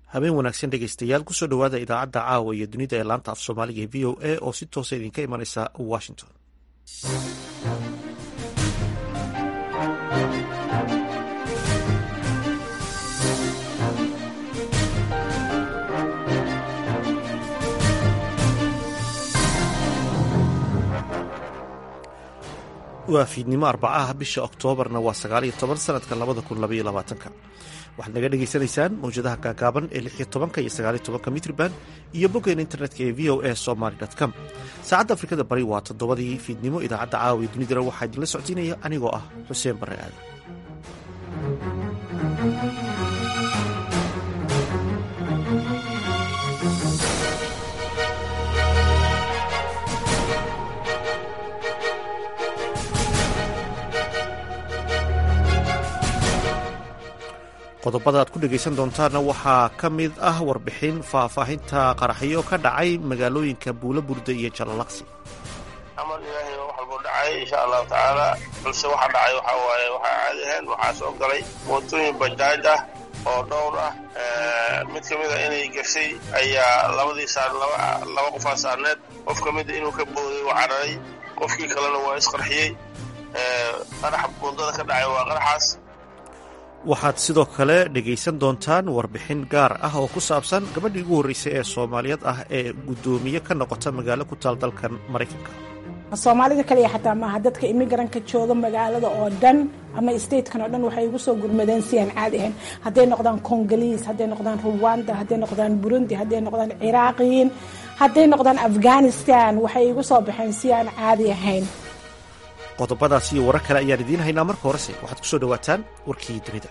habeen wanaagsan dhegeystayaal kusoo dhowaada idaacadda caawa iyo dunida ee laanta af soomaaliga ee v o a oo si toosa idinka imanaysa washington waa fiidnimo arbacaha bisha oktoobarna waa sagaaliyo toban sanadka labada kun labaiyo labaatanka waxaad naga dhagaysanaysaan mawjadaha gaagaaban ee lixiyo tobanka iyo sagaaliyo tobanka mitrban iyo boggeena internetka ee v o a somaly com saacadda afrikada bari waa toddobadii fiidnimo idaacadda caawiya dunidana waxaa idinla socodsiinaya anigoo ah xuseen barre aadan qodobada aad ku dhegaysan doontaanna waxaa ka mid ah warbixin faahfaahinta qaraxyo ka dhacay magaalooyinka buulo burda iyo jalalaqsi amal ilaahay wax walbuu dhacay insha allahu tacaala balse waxa dhacay waxaa waaye waxaa caadi ahayn waxaa soo galay mootooyin bajaaj ah oo dhowr ah mid ka mida inay gashay ayaa labadii saar laba qofaa saarneed qof ka mida inuu ka booday waa cararay qofkii kalena waa isqarxiyey qaraxa buundada ka dhacay waa qaraxaas waxaad sidoo kale dhegaysan doontaan warbixin gaar ah oo ku saabsan gabadhii ugu horreysay ee soomaaliyeed ah ee guddoomiye ka noqota magaalo ku taal dalkan maraykanka soomaalida kaliya xataa maaha dadka imigranka jooga magaalada oo dhan ama statekan oo dhan waxay igu soo gurmadeen si aan caadi ahayn hadday noqdaan congoliis hadday noqdaan ruwanda hadday noqdaan burundi hadday noqdaan ciraaqiyiin hadday noqdaan afghanistan waxay igu soo baxeen si aan caadi ahayn qodobadaas iyo warar kale ayaan idiin haynaa marka horese waxaad ku soo dhowaataan warkii dunida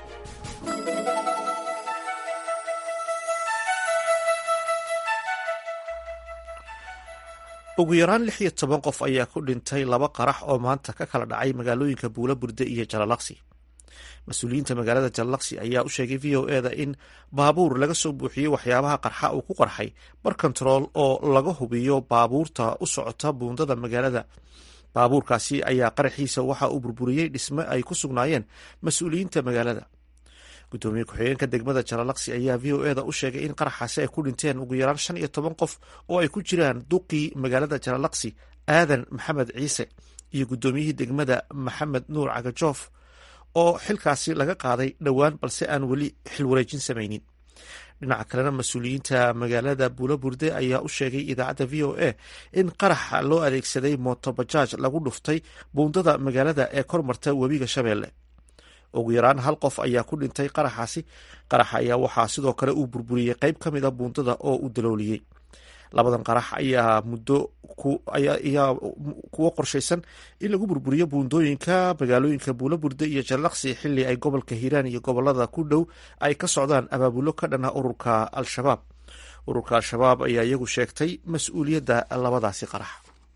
ugu yaraan lix iyo toban qof ayaa ku dhintay laba qarax oo maanta ka kala dhacay magaalooyinka buula burde iyo jalalaqsi mas-uuliyiinta magaalada jalalaqsi ayaa u sheegay v o eda in baabuur laga soo buuxiyey waxyaabaha qarxa uu ku qarxay bar kontarool oo laga hubiyo baabuurta u socota buundada magaalada baabuurkaasi ayaa qaraxiisa waxa uu burburiyey dhisme ay ku sugnaayeen mas-uuliyiinta magaalada gudoomiye ku-xigeenka degmada jalalaqsi ayaa v o eda u sheegay in qaraxaasi ay ku dhinteen ugu yaraan shan iyo toban qof oo ay ku jiraan duqii magaalada jalalaqsi aadan maxamed ciise iyo guddoomiyihii degmada maxamed nuur cagajoof oo xilkaasi laga qaaday dhowaan balse aan weli xil wareejin samaynin dhinaca kalena mas-uuliyiinta magaalada buulo burde ayaa u sheegay idaacadda v o a in qaraxa loo adeegsaday motobajaaj lagu dhuftay buundada magaalada ee kormarta webiga shabeelle ugu yaraan hal qof ayaa ku dhintay qaraxaasi qaraxa ayaa waxaa sidoo kale uu burburiyey qeyb ka mid a buundada oo uu dalooliyey labadan qarax ayaa muddo ayaa kuwo qorshaysan in lagu burburiyo buundooyinka magaalooyinka buulo burde iyo jallaqsi xili ay gobolka hiiraan iyo gobolada ku dhow ay ka socdaan abaabulo ka dhana ururka al-shabaab ururka al-shabaab ayaa iyagu sheegtay mas-uuliyadda labadaasi qarax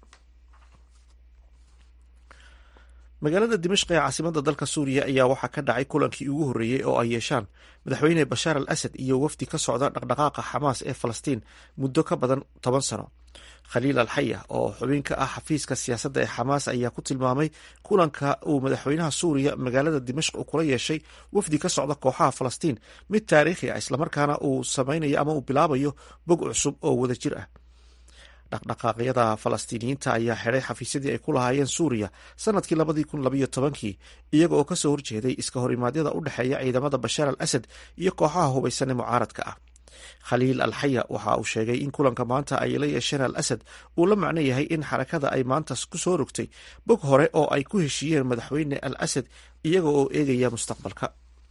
magaalada dimashq ee caasimada dalka suuriya ayaa waxaa ka dhacay kulankii ugu horreeyey oo ay yeeshaan madaxweyne bashaar al asad iyo wafdi ka socda dhaqdhaqaaqa xamaas ee falastiin muddo ka badan toban sano khaliil alxaya oo xubin ka ah xafiiska siyaasadda ee xamaas ayaa ku tilmaamay kulanka uu madaxweynaha suuriya magaalada dimashq uu kula yeeshay wafdi ka socda kooxaha falastiin mid taariikhi ah islamarkaana uu samaynayo ama uu bilaabayo bog cusub oo wadajir ah dhaqdhaqaaqyada falastiiniyiinta ayaa xidhay xafiisyadii ay ku lahaayeen suuriya sanadkii labadii kun labayo tobankii iyaga oo kasoo horjeeday iska horimaadyada u dhexeeya ciidamada bashaar al asad iyo kooxaha hubaysan ee mucaaradka ah khaliil alxaya waxa uu sheegay in kulanka maanta ay la yeesheen al asad uu la macno yahay in xarakada ay maanta ku soo rogtay bog hore oo ay ku heshiiyeen madaxweyne al asad iyaga oo eegaya mustaqbalka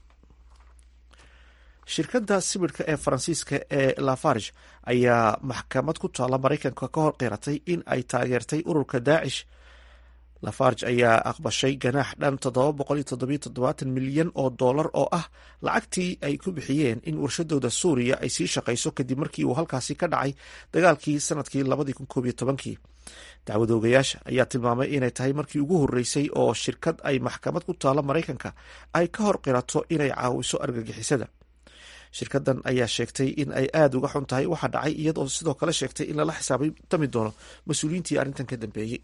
shirkadda sibidhka ee faransiiska ee lafarge ayaa maxkamad ku taalla maraykanka ka hor qiratay in ay taageertay ururka daacish lafarge ayaa aqbashay ganaax dhan milyan oo dollar oo ah lacagtii ay ku bixiyeen in warshadooda suuriya ay sii shaqayso kadib markii uu halkaasi ka dhacay dagaalkii sanadkii dacwad oogayaasha ayaa tilmaamay inay tahay markii ugu horreysay oo shirkad ay maxkamad ku taalla maraykanka ay ka hor qirato inay caawiso argagixisada shirkadan ayaa sheegtay in ay aada uga xun tahay waxa dhacay iyadoo sidoo kale sheegtay in lala xisaabtami doono mas-uuliyiintii arrintan ka dambeeyey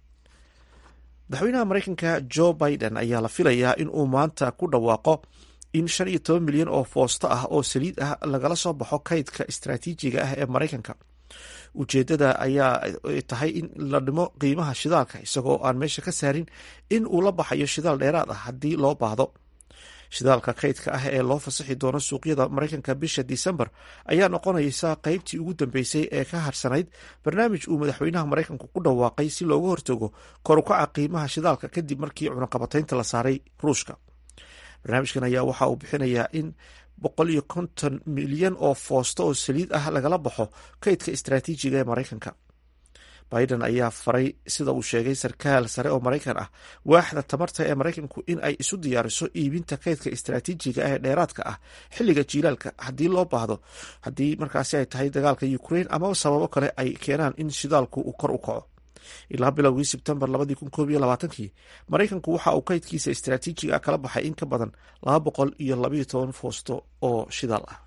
madaxweynaha maraykanka jo biden ayaa la filayaa in uu maanta ku dhawaaqo in shan iyo toban milyan oo foosto ah oo saliid ah lagala soo baxo kaydka istaraatiijiga ah ee maraykanka ujeedada ayaa tahay in la dhimo qiimaha shidaalka isagoo aan meesha ka saarin in uu la baxayo shidaal dheeraad ah haddii loo baahdo shidaalka kaydka ah ee loo fasaxi doono suuqyada maraykanka bisha disembar ayaa noqonaysa qeybtii ugu dambeysay ee ka harsanayd barnaamij uu madaxweynaha maraykanku ku dhawaaqay si looga hortago korukaca qiimaha shidaalka kadib markii cunaqabataynta la saaray ruushka barnaamijkan ayaa waxa uu bixinayaa in boqol iyo konton milyan oo foosto oo saliid ah lagala baxo kaydka istaraatiijiga ee maraykanka biden ayaa faray sida uu sheegay sarkaal sare oo maraykan ah waaxda tamarta ee maraykanku in ay isu diyaariso iibinta kaydka istaraatiijiga ee dheeraadka ah xilliga jiilaalka haddii loo baahdo haddii markaasi ay tahay dagaalka ukrain amaba sababo kale ay keenaan in shidaalku uu kor u kaco ilaa bilowgii sebtembar labadii kun koob iyo labaatankii maraykanku waxa uu kaydkiisa istaraatiijiga kala baxay in ka badan laba boqol iyo labayo toban foosto oo shidaal ah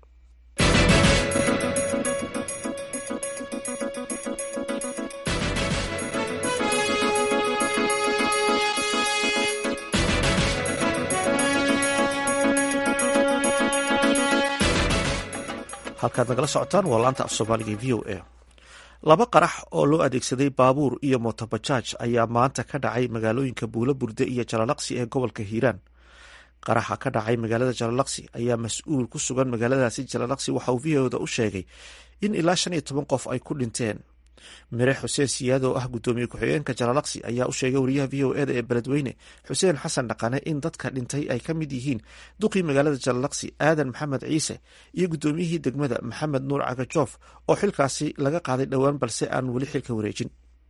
halkaad nagala socotaan waa laanta af soomaaliga v o a laba qarax oo loo adeegsaday baabuur iyo motobajaaj ayaa maanta ka dhacay magaalooyinka buulo burde iyo jalalaqsi ee gobolka hiiraan qaraxa ka dhacay magaalada jalalaqsi ayaa mas-uul ku sugan magaaladaasi jalalaqsi waxa uu v oda u sheegay in ilaa shan iyo toban qof ay ku dhinteen mire xuseen siyaad oo ah guddoomiye ku-xigeenka jalalaqsi ayaa u sheegay wariyaha v o eda ee beledweyne xuseen xasan dhaqane in dadka dhintay ay ka mid yihiin duqii magaalada jalalaqsi aadan maxamed ciise iyo guddoomiyihii degmada maxamed nuur cagajoof oo xilkaasi laga qaaday dhowaan balse aan weli xilka wareejin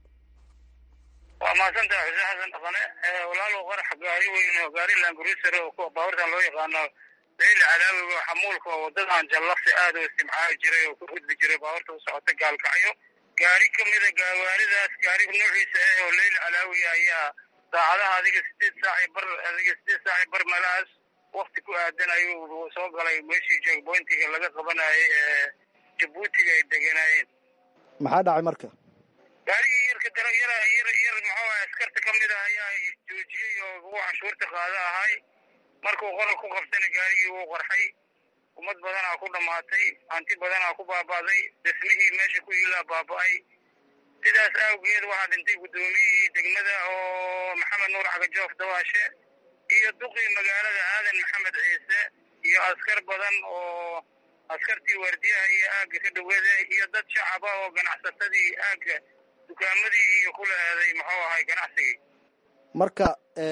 waa mahadsantaha xuseen xasan dhaqane walaalow qarax gaari weyn oo gaari langurusar oo kuwa baabuurtan loo yaqaano leyli calaawiga oo xamuulka oo wadadan jallaqsi aada u istimcaali jiray oo ku gudbi jiray baabuurta u socota gaalkacyo gaari ka mida gawaaridaas gaari nuuciisa ah oo leyli calaawiga ayaa saacadaha adiga sideed saaci bar adiga sideed saaci bar meelahaas wakti ku aadan ayuu soo galay meeshii jeegboyntiga laga qabanayay ee jabuutiga ay deganaayeen maxaa dhacay marka gaarigii yarka dara yara yar yar muxuu askarta ka mid ah ayaa joojiyey oo ugu canshuurta qaada ahay markuu qoral ku qabtana gaarigii wuu qarxay ummad badanaa ku dhammaatay hanti badanaa ku baaba'day dhismihii meesha ku yiilaa baaba'ay sidaas awgeed waxaa dhintay guddoomiyihii degmada oo maxamed nuur cagajoof dawaashe iyo duqii magaalada aadan maxamed ciise iyo askar badan oo askartii waardiyaha iyo aagga ka dhaweeda iyo dad shacaba oo ganacsatadii aagga dukaamadii iyo kula aaday muxuu ahay ganacsigii marka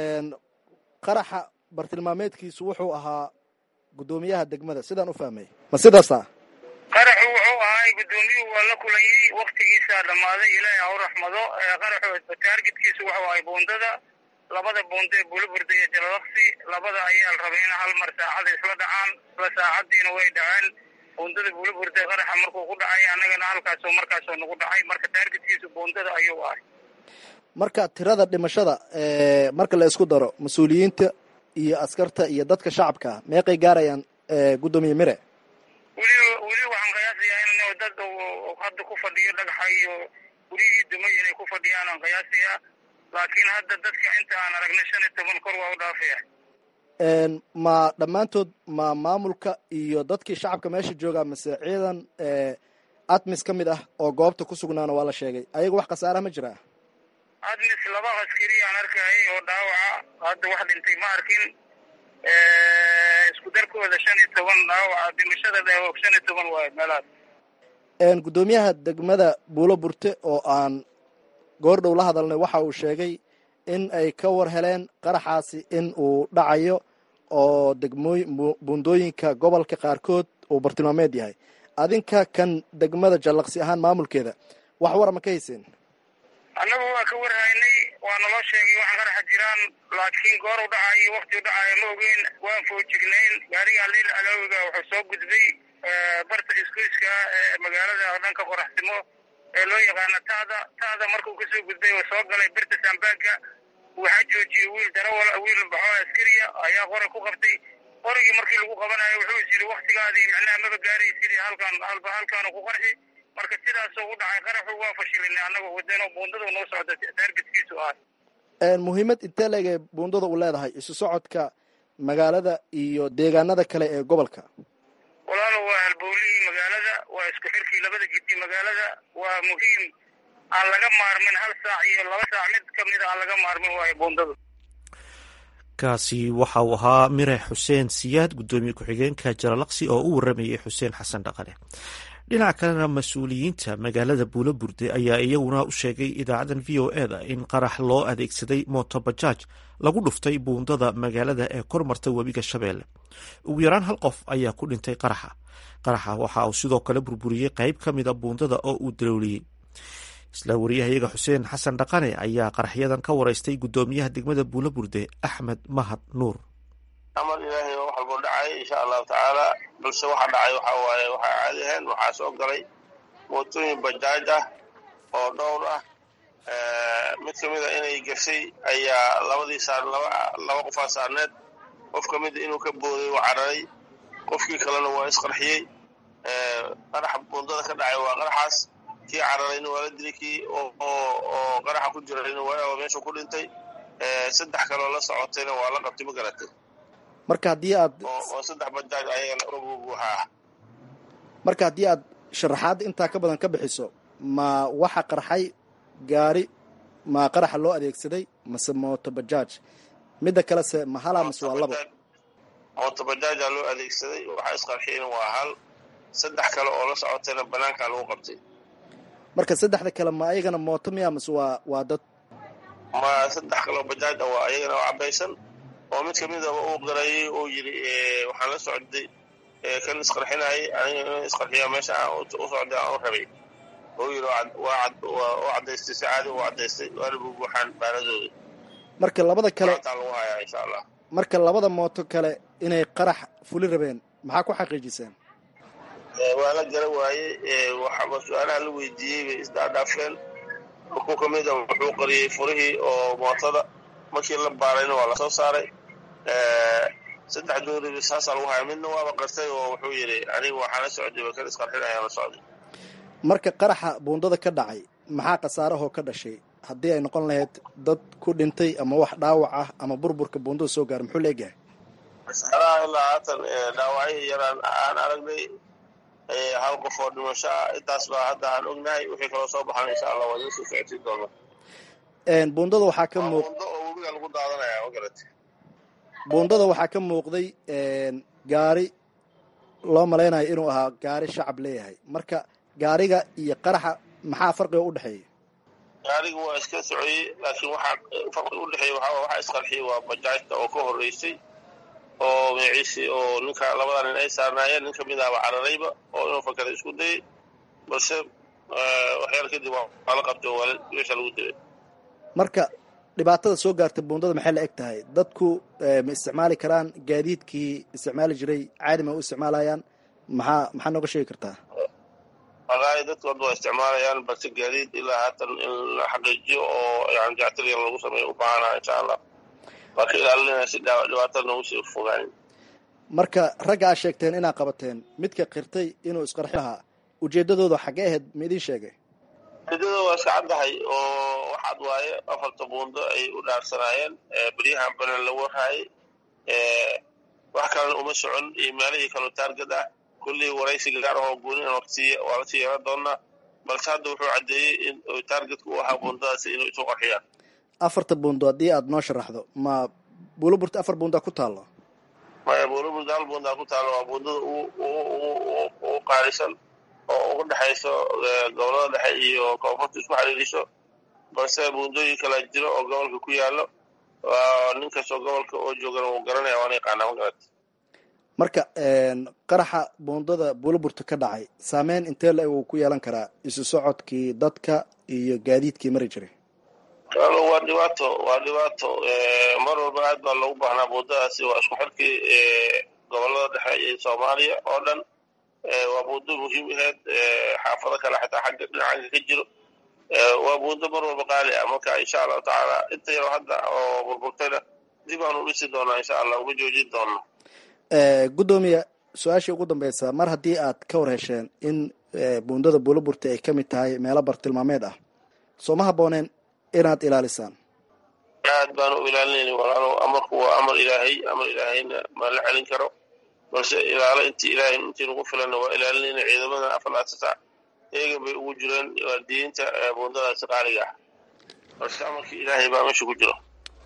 qaraxa bartilmaameedkiisu wuxuu ahaa guddoomiyaha degmada sidaan u fahmay ma sidaasa qaraxu wuxuu ahay guddoomiyuhu waa la kulanyey waktigiisaa dhammaaday ilaahay ha u raxmado qaraxu taargetkiisu wuxuu ahay buundada labada buunda ee buulaburda iyo jalalaqsi labada ayaa la rabay in hal mar saacada isla dhacaan isla saacadiina way dhaceen buundada buulaburda qaraxa markuu ku dhacay annagana halkaasoo markaasoo nagu dhacay marka taargetkiisu buundada ayuu ahay marka tirada dhimashada marka la isku daro mas-uuliyiinta iyo askarta iyo dadka shacabka ah meeqay gaarayaan guddoomiye mire weli weli waxaan qiyaasayaa in dad hadda ku fadhiyo dhagaxa iyo gurihii dumay inay ku fadhiyaan aan qiyaasayaa laakiin hadda dadka inta aan aragna shan iyo toban kor waa u dhaafaya ma dhammaantood ma maamulka iyo dadkii shacabka meesha joogaa mise ciidan atmis ka mid ah oo goobta ku sugnaana waa la sheegay ayaga wax khasaaraha ma jiraa admis laba askari aan arkayay oo dhaawaca hadda wax dhintay ma arkin isku darkooda shan iyo toban dhaawaca dhimashada dheewoog shan iyo toban waayo meelahaas guddoomiyaha degmada buulo burte oo aan goor dhow la hadalnay waxa uu sheegay in ay ka war heleen qaraxaasi in uu dhacayo oo degmooy buundooyinka gobolka qaarkood uu bartilmaameed yahay adinka kan degmada jallaqsi ahaan maamulkeeda wax wara ma ka hayseen annagu waa ka warhaynay waa naloo sheegay waxaan qaraxa jiraan laakiin goor u dhacayo wakti u dhacayo ma ogeyn waan foojignayn gaarigaa leyl alaawiga wuxuu soo gudbay barta isgoyska ee magaalada dhanka qoraxsimo ee loo yaqaano taada taada markuu kasoo gudbay oo soo galay birta saambaagga waxaa joojiyey wiil darawal wiil baxoo askariya ayaa qoray ku qabtay qorigii markii lagu qabanayo wuxuu is yidhi waktigaadii macnaha maba gaaraysid halkaan halba halkaanu ku qarxi marka sidaasoo u dhacay qaraxu waa fashilinay annagoo wadano buundada noo socda taargetkiisu ah muhiimad intee leegay buundada u leedahay isu socodka magaalada iyo deegaanada kale ee gobolka walaalo waa halbowlihii magaalada waa isku xirkii labada jiddi magaalada waa muhiim aan laga maarmin hal saac iyo laba saac mid kamida aan laga maarmin waayo buundadu kaasi waxa uu ahaa mire xuseen siyaad guddoomiye ku-xigeenka jalalaqsi oo u waramayay xuseen xasan dhaqane dhinaca kalena mas-uuliyiinta magaalada buulo burde ayaa iyaguna u sheegay idaacadan v o eda in qarax loo adeegsaday motobajaaj lagu dhuftay buundada magaalada ee kor marta webiga shabeelle ugu yaraan hal qof ayaa ku dhintay qaraxa qaraxa waxa uu sidoo kale burburiyey qayb ka mida buundada oo uu dalooliyey isla wariyahayaga xuseen xasan dhaqane ayaa qaraxyadan ka wareystay guddoomiyaha degmada buulo burde axmed mahad nuur amal ilaahay oo wax walboo dhacay insha allahu tacaala balse waxa dhacay waxa waaye waxaa caadi ahayn waxaa soo galay mootooyin bajaaj ah oo dhowr ah mid kamid a inay gashay ayaa labadii saar laba laba qofaa saarneed qof kamida inuu ka booday oo cararay qofkii kalena waa isqarxiyey qaraxa buundada ka dhacay waa qaraxaas kii cararayna waa la dilay kii oo qaraxa ku jirayna waa meeshu ku dhintay saddex kaloo la socotayna waa la qabtay ma garatay marka haddii aad oo saddex bajaaj ayagana buuxa ah marka haddii aad sharaxaadda intaa ka badan ka bixiso ma waxa qarxay gaari ma qaraxa loo adeegsaday mase mooto bajaaj midda kalese ma halaa mase waa laba mooto bajaaja loo adeegsaday waxaa isqarxiyeyna waa hal saddex kale oo la socotayna banaankaa lagu qabtay marka saddexda kale ma ayagana mooto miya mase waa waa dad ma saddex kaleo bajaaj a waa ayagana oo cabaysan oo mid kamidaba uu qarayay uu yidhi waxaan la socday kan isqarxinayay aniga in isqarxiya meesha aan u socday aan u rabay uu yidhi u cadaystay si caadi u cadaystay waana buubuuxaan baanadooda marka labada kale taa lagu hayaa insha allah marka labada mooto kale inay qarax fuli rabeen maxaa ku xaqiijiseen waa la gara waayey waxaba su-aalaha la weydiiyey bay isdhaadhaafeen ku kamid a wuxuu qariyey furihii oo mootada markii la baarayna waa lasoo saaray saddex dooriba saasaa lagu haya midna waaba qartay oo wuxuu yidhi aniga waxaa la socday ba kan isqarxinayaan la socday marka qaraxa buundada ka dhacay maxaa khasaarahoo ka dhashay haddii ay noqon lahayd dad ku dhintay ama wax dhaawac ah ama burburka buundada soo gaara muxuu leegahay khasaaraha ilaa haatan dhaawacyo yaraan aan aragnay hal qof oo dhimasho ah intaas baa hadda aan ognahay wixii kaloo soo baxan insha allah waa idin soo socodsiin doona buundada waxaa ka muuq buundo oo webiga lagu daadanaya ma garati buundada waxaa ka muuqday gaari loo malaynayo inuu ahaa gaari shacab leeyahay marka gaariga iyo qaraxa maxaa farqiga u dhexeeya gaariga waa iska socoyey laakiin waxaa farqiga udhexeeya waxaa waxaa isqarxiyey waa bajaajta oo ka horreysay oo magaciisi oo ninka labada nin ay saarnaayeen nin kamid ahba cararayba oo inuu fakara isku dayay balse waxyaal kadib waa la qabtay oo waa meesha lagu dilay marka dhibaatada soo gaartay buundada maxay la eg tahay dadku ma isticmaali karaan gaadiidkii isticmaali jiray caadi ma u isticmaalayaan maxaa maxaa nooga sheegi kartaa wallaahi dadku hadda waa isticmaalayaan balse gaadiid ilaa haatan in la xaqiijiyo oo yani jactir yar lagu sameeyo u baahanaha insha allah waa ka ilaalinaya si dhibaatada noogu sii fogaanin marka ragga aad sheegteen inaad qabateen midka qirtay inuu isqarxi lahaa ujeeddadooda xaggee ahayd ma idiin sheegay ujeedada waa iska caddahay oo waxaad waaye afarta buundo ay u dhaarsanaayeen beryahan banan la warhaayay wax kalena uma socon iyo meelihii kaloo taargad ah kullii waraysi gaar ahoo gooni waa lasii yeelan doonaa balse hadda wuxuu caddeeyey in taargetka u ahaa buundadaasi inuu isu qarxiyaan afarta buundo haddii aad noo sharaxdo ma buulaburta afar buundaa ku taallo maya buulaburta hal buundaa ku taallo waa buundada u qaalisan oo ugu dhexayso gobolada dhexe iyo koonfurta isku xiriiriso balse buundooyin kala jiro oo gobolka ku yaallo nin kastoo gobolka oo joogana wuu garanaya waana yaqaanaa ma garat marka qaraxa buundada buulaburta ka dhacay saameyn intee la-eg uu ku yeelan karaa isu socodkii dadka iyo gaadiidkii mari jiray waa dhibaato waa dhibaato mar walba aad baa loogu baahnaa buundadaasi waa isku xirkii gobolada dhexe iyo soomaaliya oo dhan waa buundo muhiim aheyd xaafado kale xataa xagga dhinacanka ka jiro waa buundo mar walba qaali ah marka insha allahu tacaala inta yaro hadda oo burburtayna dib aanu dhisi doonaa insha allah uma joojin doona guddoomiya su-aashii ugu dambeysa mar haddii aad ka war hesheen in buundada buulaburta ay ka mid tahay meelo bartilmaameed ah soo ma habbooneen inaad ilaalisaan aad baanu u ilaalinayna walaalo amarku waa amar ilaahay amar ilaahayna ma la celin karo balse ilaalo intii ilaahay intii nagu filanna waa ilaalinayna ciidamada afalaatata eegan bay ugu jireen waalidiinta buundadaasi qaaliga ah balse amarkii ilaahay baa meesha ku jiro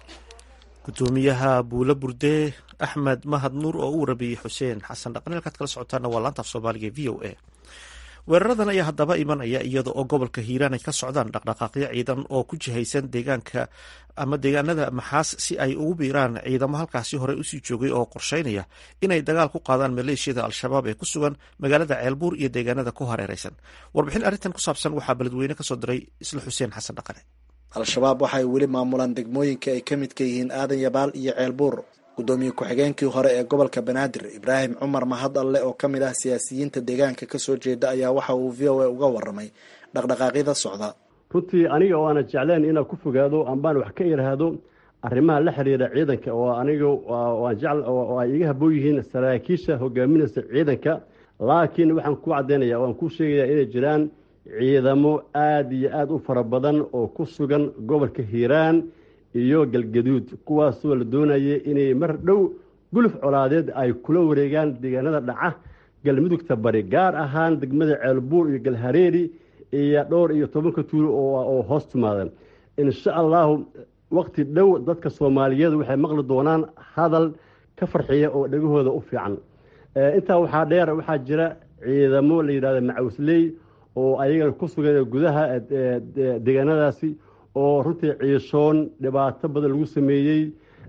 gudoomiyaha buulo burde axmed mahad nuur oo u warabiyey xuseen xasan dhaqan halkaad kala socotaana waa laanta af soomaaliga v o a weeraradan ayaa haddaba imanaya iyada oo gobolka hiiraan ay ka socdaan dhaqdhaqaaqyo ciidan oo ku jihaysan deegaanka ama deegaanada maxaas si ay ugu biiraan ciidamo halkaasi horey usii joogay oo qorsheynaya inay dagaal ku qaadaan maleeshiyada al-shabaab ee ku sugan magaalada ceelbuur iyo deegaanada ku hareereysan warbixin arrintan ku saabsan waxaa beledweyne kasoo diray isla xuseen xasan dhaqane al-shabaab waxay weli maamulaan degmooyinka ay ka midka yihiin aadan yabaal iyo ceelbuur gudoomiye ku-xigeenkii hore ee gobolka banaadir ibraahim cumar mahad alle oo ka mid ah siyaasiyiinta deegaanka kasoo jeeda ayaa waxa uu v o a uga waramay dhaqdhaqaaqyada socda runtii aniga oo aana jecleen inaan ku fogaado ambaan wax ka iraahdo arrimaha la xiriira ciidanka oo aniga aan jecl oo ay iga haboon yihiin saraakiisha hogaaminaysa ciidanka laakiin waxaan ku caddaynaya oo aan ku sheegayaa inay jiraan ciidamo aada iyo aada u fara badan oo ku sugan gobolka hiiraan iyo galgaduud kuwaasoo la doonaya inay mar dhow guluf colaadeed ay kula wareegaan deegaanada dhaca galmudugta bari gaar ahaan degmada ceelbuur iyo galhareeri iyo dhowr iyo tobanka tuulo oo hoos timaadan insha allahu waqti dhow dadka soomaaliyeed waxay maqli doonaan hadal ka farxiya oo dhegahooda u fiican intaa waxaa dheer waxaa jira ciidamo la yidhahda macawisley oo ayagana ku sugan gudaha deegaanadaasi oo runtii ciishoon dhibaato badan lagu sameeyey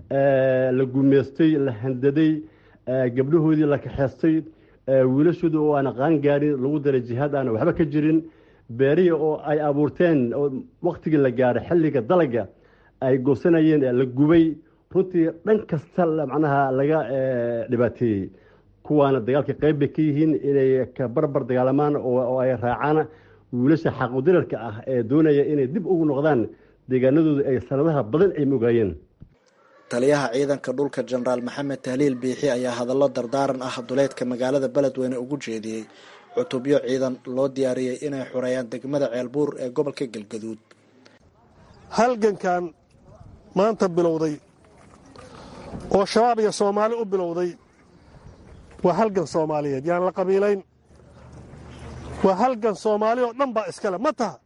la gumeystay la handaday gabdhahoodii la kaxeystay wiilashooda oo aan qaan gaarin lagu daray jihaad aan waxba ka jirin beerihii oo ay abuurteen oo waktigii la gaaray xilliga dalaga ay goosanayeen la gubay runtii dhan kasta macnaha laga dhibaateeyey kuwaana dagaalka qayb bay ka yihiin inay ka barbar dagaalamaan oo ay raacaan wiilasha xaqudirarka ah ee doonaya inay dib ugu noqdaan deegaanadooda ay sanadaha badan ay mogaayeen taliyaha ciidanka dhulka jenaraal maxamed tahliil biixi ayaa hadallo dardaaran ah duleedka magaalada beledweyne ugu jeediyey cutubyo ciidan loo diyaariyey inay xoreeyaan degmada ceelbuur ee gobolka galgaduud halgankan maanta bilowday oo shabaab iyo soomaali u bilowday waa halgan soomaaliyeed yaan la qabiilayn waa halgan soomaali oo dhan baa iskale ma taha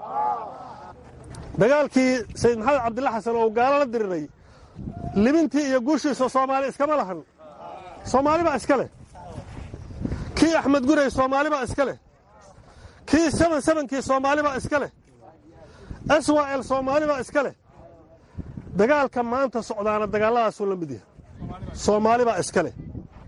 dagaalkii sayid maxamed cabdilla xasan oo gaalo la diriray libintii iyo guushiisa soomaali iskama lahan soomaali baa iska leh kii axmed gurey soomaali baa iska leh kii seban sebankii soomaali baa iska leh swal soomaali baa iska leh dagaalka maanta socdaana dagaalladaasuu la mid yahay soomaali baa iska leh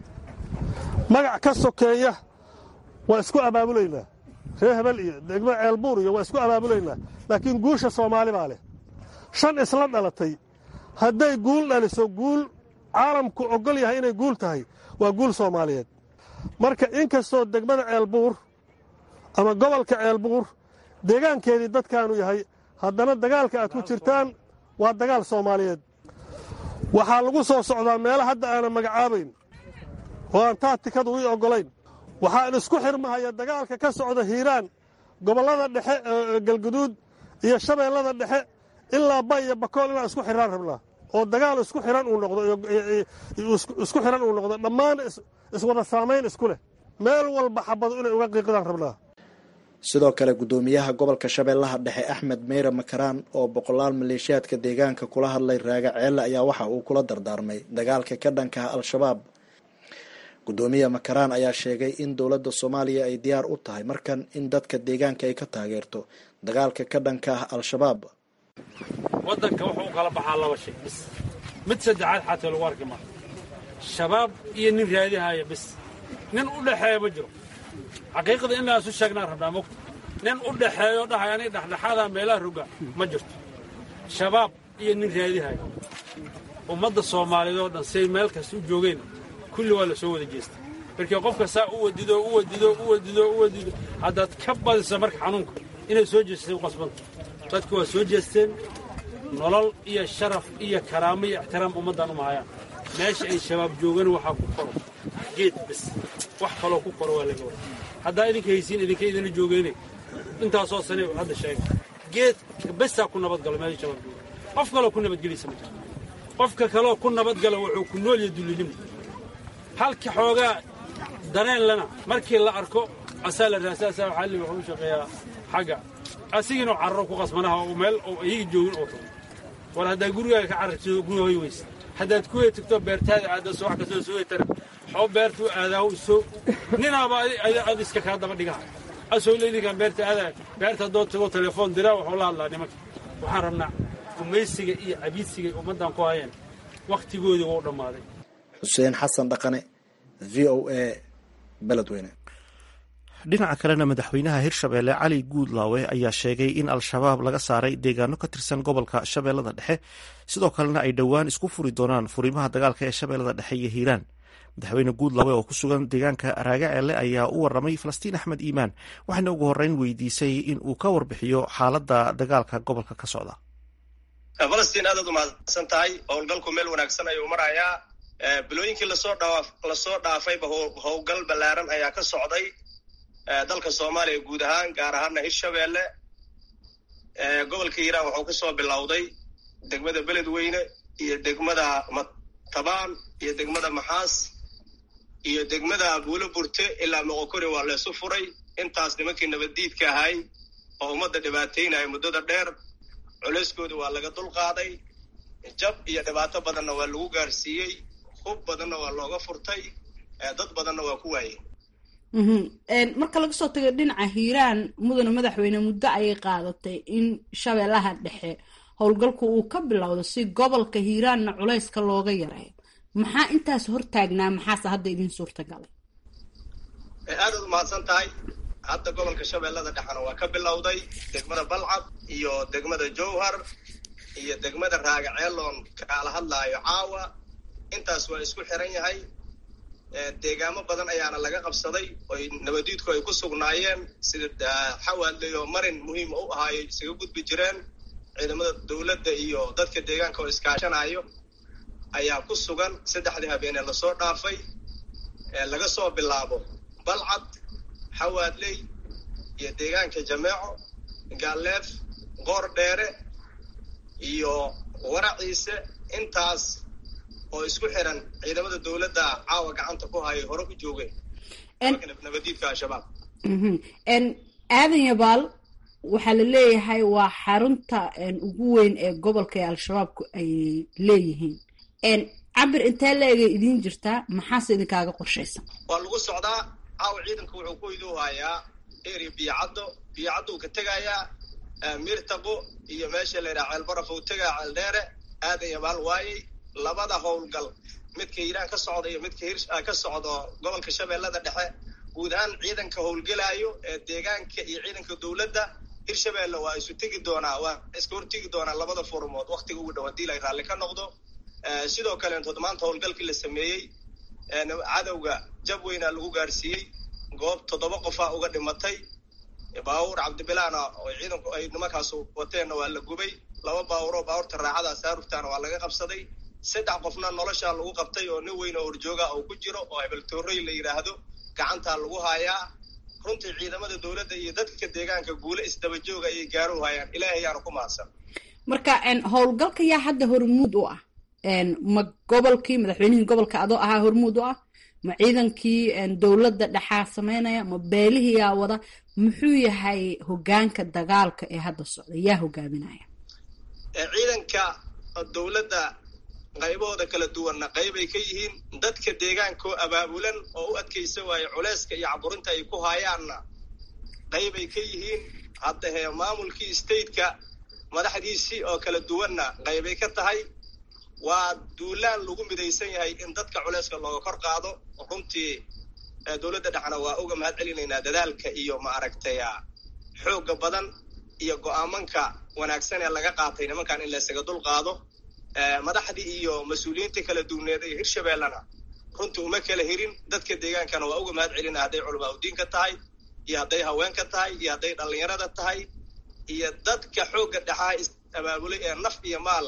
magac ka sokeeya waa isku abaabulaynaa reer hebel iyo degmo ceelbuur iyo waa isku abaabulaynaa laakiin guusha soomaali baa leh shan isla dhalatay hadday guul dhaliso guul caalamku ogol yahay inay guul tahay waa guul soomaaliyeed marka inkastoo degmada ceelbuur ama gobolka ceelbuur deegaankeedii dadkaanu yahay haddana dagaalka aad ku jirtaan waa dagaal soomaaliyeed waxaa lagu soo socdaa meelo hadda aanan magacaabayn oo aan taatikadu ii oggolayn waxaan isku xirmahaya dagaalka ka socda hiiraan gobollada dhexe galguduud iyo shabeellada dhexe ilaa bay iyo bakool inaan isku xiraan rabnaa oo dagaal isku xiran uu noqdo isku xiran uu noqdo dhammaan iswada saamayn isku leh meel walba xabadu inay uga qiiqdaan rabnaa sidoo kale guddoomiyaha gobolka shabeellaha dhexe axmed meyre makaraan oo boqolaal maleeshiyaadka deegaanka kula hadlay raaga ceelle ayaa waxa uu kula dardaarmay dagaalka ka dhanka ah al-shabaab guddoomiye makaraan ayaa sheegay in dowladda soomaaliya ay diyaar u tahay markan in dadka deegaanka ay ka taageerto dagaalka ka dhanka ah al-shabaab waddanka wuxuu u kala baxaa laba shay bis mid saddexaad xataa lagu arki maayo shabaab iyo nin raadihaya bis nin u dhexeeya ma jiro xaqiiqada in laasu sheegnaan rabnaa mogta nin u dhexeeyo dhahay aniga dhexdhexaadaa meelaha roga ma jirto shabaab iyo nin raadihaya ummadda soomaaliyeed oo dhan say meel kasta u joogeen kulli waa la soo wada jeestay markii qofka saa u wadido u wadido u wadido u wadido haddaad ka badisa marka xanuunka inay soo jeestay u qasbanta dadku waa soo jeesteen nolol iyo sharaf iyo karaamo iyo ixtiraam ummaddan uma hayaan meesha ay shabaab joogan waxaa ku koro geed bes wax kaloo ku koro waa laga wada haddaa idinka haysiin idinka idinla joogeene intaasoo sane hadda sheega geed besaa ku nabad galo meesha shabaab jooga qof kaloo ku nabadgelaysa ma jiro qofka kaloo ku nabadgala wuxuu ku nool yahay dullinimo halka xoogaa dareen lana markii la arko asaa la raasaasaa waxaa li wuxuu u shaqeeyaa xagga asigiinoo cararo ku qasmanaha oo meel oo iyaga joogin oo tago war haddaad gurigaaga ka carartido guri hoy weysa haddaad ku tagto beertaada aadda soo wax kastoo soo tara xoo beertu aadaaw soo ninaaba ad iska kaa daba dhigaha asoo leydinkan beerta aadaa beerta haddoo tago telefoon diraa waxuu la hadlaa nimanka waxaan rabnaa gumaysiga iyo cabiidsiga ummaddan ku hayeen wakhtigoodii wuu dhammaaday xuseen xasan dhaqane v o a beledweyne dhinaca kalena madaxweynaha hirshabeelle cali guudlaawe ayaa sheegay in al-shabaab laga saaray deegaano ka tirsan gobolka shabeellada dhexe sidoo kalena ay dhowaan isku furi doonaan furimaha dagaalka ee shabeellada dhexe iyo hiiraan madaxweyne guudlaawe oo ku sugan deegaanka raagaceelle ayaa u waramay falastiin axmed iimaan waxaana ugu horreyn weydiisay in uu ka warbixiyo xaaladda dagaalka gobolka ka socda falastiin aadaad umahadsan tahay howlgalku meel wanaagsan ayuu marayaa bilooyinkii lasoo dhaa lasoo dhaafayba howlgal ballaaran ayaa ka socday dalka soomaaliya guud ahaan gaar ahaana hirshabeelle gobolka hiiraan wuxuu ka soo bilowday degmada beledweyne iyo degmada matabaan iyo degmada maxaas iyo degmada buulo burte ilaa moqokori waa laysu furay intaas nimankii nabaddiidka ahay oo ummadda dhibaataynaya muddada dheer culeyskooda waa laga dulqaaday jab iyo dhibaato badanna waa lagu gaarsiiyey hub badanna waa looga furtay dad badanna waa ku waayeen marka laga soo tago dhinaca hiiraan mudane madaxweyne muddo ayay qaadatay in shabeellaha dhexe howlgalku uu ka bilowdo si gobolka hiiraanna culayska looga yareeyo maxaa intaas hortaagnaa maxaase hadda idin suurtagalay aadaad umahadsan tahay hadda gobolka shabeellada dhexena waa ka bilowday degmada balcad iyo degmada jowhar iyo degmada raagaceeloon kaala hadlaayo caawa intaas waa isku xiran yahay deegaamo badan ayaana laga qabsaday oy nabadiidku ay ku sugnaayeen sida xawaadley oo marin muhiima u ahaayo isaga gudbi jireen ciidamada dowladda iyo dadka deegaanka oo iskaashanayo ayaa ku sugan saddexdii habeenee lasoo dhaafay laga soo bilaabo balcad xawaadley iyo deegaanka jameeco gaaleef qoor dheere iyo waraciise intaas oo isku xiran ciidamada dowladda caawa gacanta ku hayay hore u joogeen nabadiidka al-shabaab aadan yabaal waxaa la leeyahay waa xarunta ugu weyn ee gobolka ee al-shabaabku ay leeyihiin cabir intee la-egay idiin jirtaa maxaase idinkaaga qorshaysan waa lagu socdaa caawa ciidanka wuxuu ku iduu hayaa eri biyocaddo biyocaddo uu ka tegayaa miirtaqo iyo meesha la yidhaha ceelbaraf uu tegaa ceeldheere aadan yabaal waayey labada howlgal midka hiiraan ka socda iyo midka hir ka socdo gobolka shabeellada dhexe guud ahaan ciidanka howlgelaayo ee deegaanka iyo ciidanka dowladda hirshabeelle waa isu tegi doonaa waa iska hortegi doonaa labada furmood waktiga ugu dhow haddii la raalli ka noqdo sidoo kaleentood maanta howlgalkii la sameeyey cadowga jab weynaa lagu gaarsiiyey goob toddoba qofaa uga dhimatay baawur cabdibilaana oo ciidanku ay nimankaas wateenna waa la gubay laba baawuroo baawurta raaxada saaruftaana waa laga qabsaday saddex qofna noloshaa lagu qabtay oo nin weyn oo horjooga oo ku jiro oo hebeltoorey la yidhaahdo gacantaa lagu haayaa runtii ciidamada dowladda iyo dadka deegaanka guule isdabajooga ayay gaaro hayaan ilaahay yaana ku mahadsan marka howlgalka yaa hadda hormuud u ah ma gobolkii madaxweynihii gobolka adoo ahaa hormuud u ah ma ciidankii dowladda dhexaa sameynaya ma beelihii yaa wada muxuu yahay hogaanka dagaalka ee hadda socda yaa hogaaminaya ciidanka dowladda qaybahooda kala duwanna qaybay ka yihiin dadka deegaankoo abaabulan oo u adkaysa waayo culeyska iyo caburinta ay ku haayaanna qaybay ka yihiin hadda hee maamulkii stateka madaxdiisii oo kala duwanna qaybay ka tahay waa duulaan lagu midaysan yahay in dadka culeyska looga kor qaado runtii dowladda dhexna waa uga mahad celinaynaa dadaalka iyo ma aragtay xoogga badan iyo go-aamanka wanaagsan ee laga qaatay nimankan in laysaga dul qaado madaxdii iyo mas-uuliyiintii kala duwneed ee hirshabeellena runtii uma kala hirin dadka deegaankana waa uga mahad celina hadday culamaa udiinka tahay iyo hadday haweenka tahay iyo hadday dhallinyarada tahay iyo dadka xoogga dhexaa is abaabulay ee naf iyo maal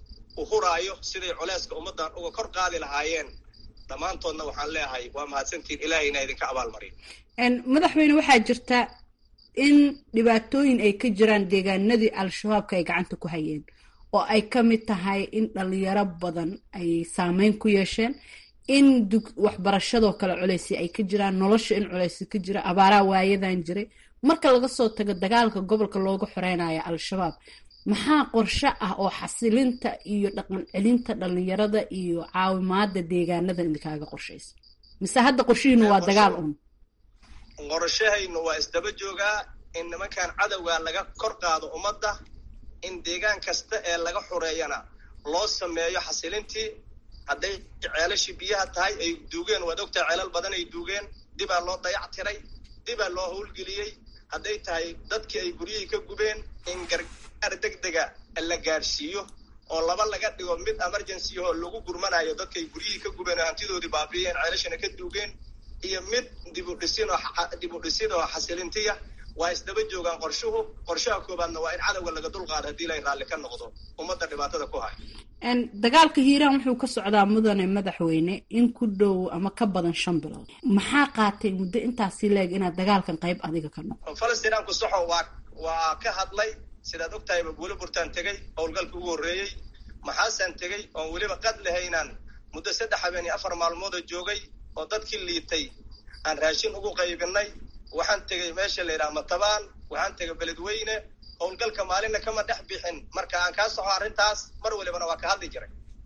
u huraayo siday culeyska ummaddan uga kor qaadi lahaayeen dhammaantoodna waxaan leeyahay waa mahadsantiin ilaahayna idinka abaalmariyo madaxweyne waxaa jirta in dhibaatooyin ay ka jiraan deegaanadii al-shabaabka ay gacanta ku hayeen oo ay ka mid tahay in dhalinyaro badan ay saameyn ku yeesheen in waxbarashadoo kale culeysi ay ka jiraan nolosha in culeysi ka jira abaaraha waayadan jiray marka laga soo tago dagaalka gobolka looga xoreynayo al-shabaab maxaa qorshe ah oo xasilinta iyo dhaqan celinta dhalinyarada iyo caawimaada deegaanada idinkaaga qorshaysa mise hadda qorshihiinu waa dagaal un qorshahaynu waa isdaba joogaa in nimankan cadowga laga kor qaado ummadda in deegaan kasta ee laga xoreeyana loo sameeyo xasilintii hadday ceelashii biyaha tahay ay duugeen waad ogtahay ceelal badan ay duugeen dibaa loo dayac tiray dibaa loo howlgeliyey hadday tahay dadkii ay guryihii ka gubeen in gargaar degdega la gaadhsiiyo oo laba laga dhigo mid emergency oo lagu gurmanayo dadkay guryihii ka gubeen oo hantidoodii baabiyeen ceelashana ka duugeen iyo mid dibudhisin oo dibudhisid oo xasilintiya waa isdaba joogaan qorshuhu qorshaha koobaadna waa in cadowga laga dulqaado haddii lay raalli ka noqdo ummadda dhibaatada ku hay dagaalka hiiraan wuxuu ka socdaa mudane madaxweyne in ku dhow ama ka badan shan bilood maxaa qaatay muddo intaasi leeg inaad dagaalkan qayb adiga ka noqo falastiinaanku saxo waa waa ka hadlay sidaad og tahayba buuli burtaan tegey howlgalka ugu horreeyey maxaasaan tegey oon weliba qad lahaynaan muddo saddex habeen iyo afar maalmoodoo joogay oo dadkii liitay aan raashin ugu qaybinay waxaan tegey meesha la yidhaha matabaan waxaan tegay beledweyne howlgalka maalinna kama dhex bixin marka aan kaa soxo arrintaas mar walibana waa ka hadli jiray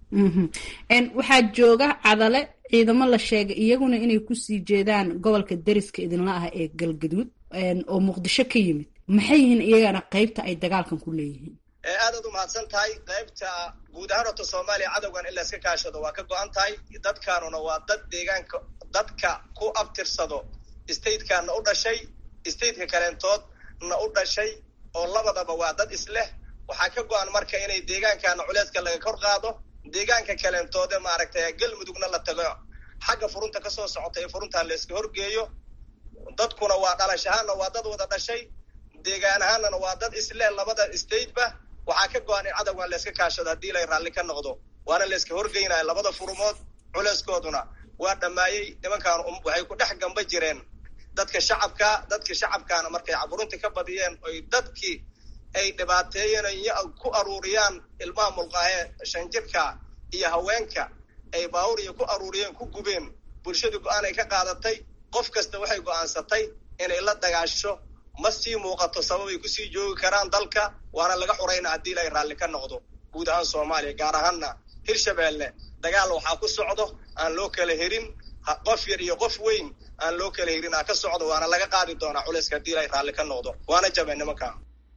waxaa jooga cadale ciidamo la sheegay iyaguna inay kusii jeedaan gobolka deriska idinla ah ee galgaduud oo muqdisho ka yimid maxay yihiin iyagana qeybta ay dagaalkan ku leeyihiin aadaad u mahadsan tahay qaybta guud ahaan horta soomaaliya cadowgan in la iska kaashado waa ka go-an tahay dadkaanuna waa dad deegaanka dadka ku abtirsado statekaana u dhashay stateka kaleentoodna u dhashay oo labadaba waa dad isleh waxaa ka go-an marka inay deegaankaana culeeska laga kor qaado deegaanka kaleentoode maaragtay galmudugna la tago xagga furunta kasoo socota ee furuntaan la iska horgeeyo dadkuna waa dhalash ahaanna waa dad wada dhashay deegaan ahaanana waa dad isleh labada stateba waxaa ka go-an in cadowgan la iska kaashado haddii lay raalli ka noqdo waana la iska horgeynaya labada furumood culeeskooduna waa dhammaayey nimankaan waxay ku dhex gamba jireen dadka shacabka dadka shacabkaana markay caburinta ka badiyeen oy dadkii ay dhibaateeyeen ku aruuriyaan ilmaha mulqaahee shanjirka iyo haweenka ay baawuriya ku aruuriyeen ku gubeen bulshadu go-aan ay ka qaadatay qof kasta waxay go-aansatay inay la dagaasho ma sii muuqato sababay kusii joogi karaan dalka waana laga xurayna haddii lay raalli ka noqdo guud ahaan soomaaliya gaar ahaanna hirshabeelle dagaal waxaa ku socdo aan loo kala herin qof yar iyo qof weyn aan loo kala herin aa ka socdo waana laga qaadi doonaa culayska haddii lay raalli ka noqdo waana jabeen nimanka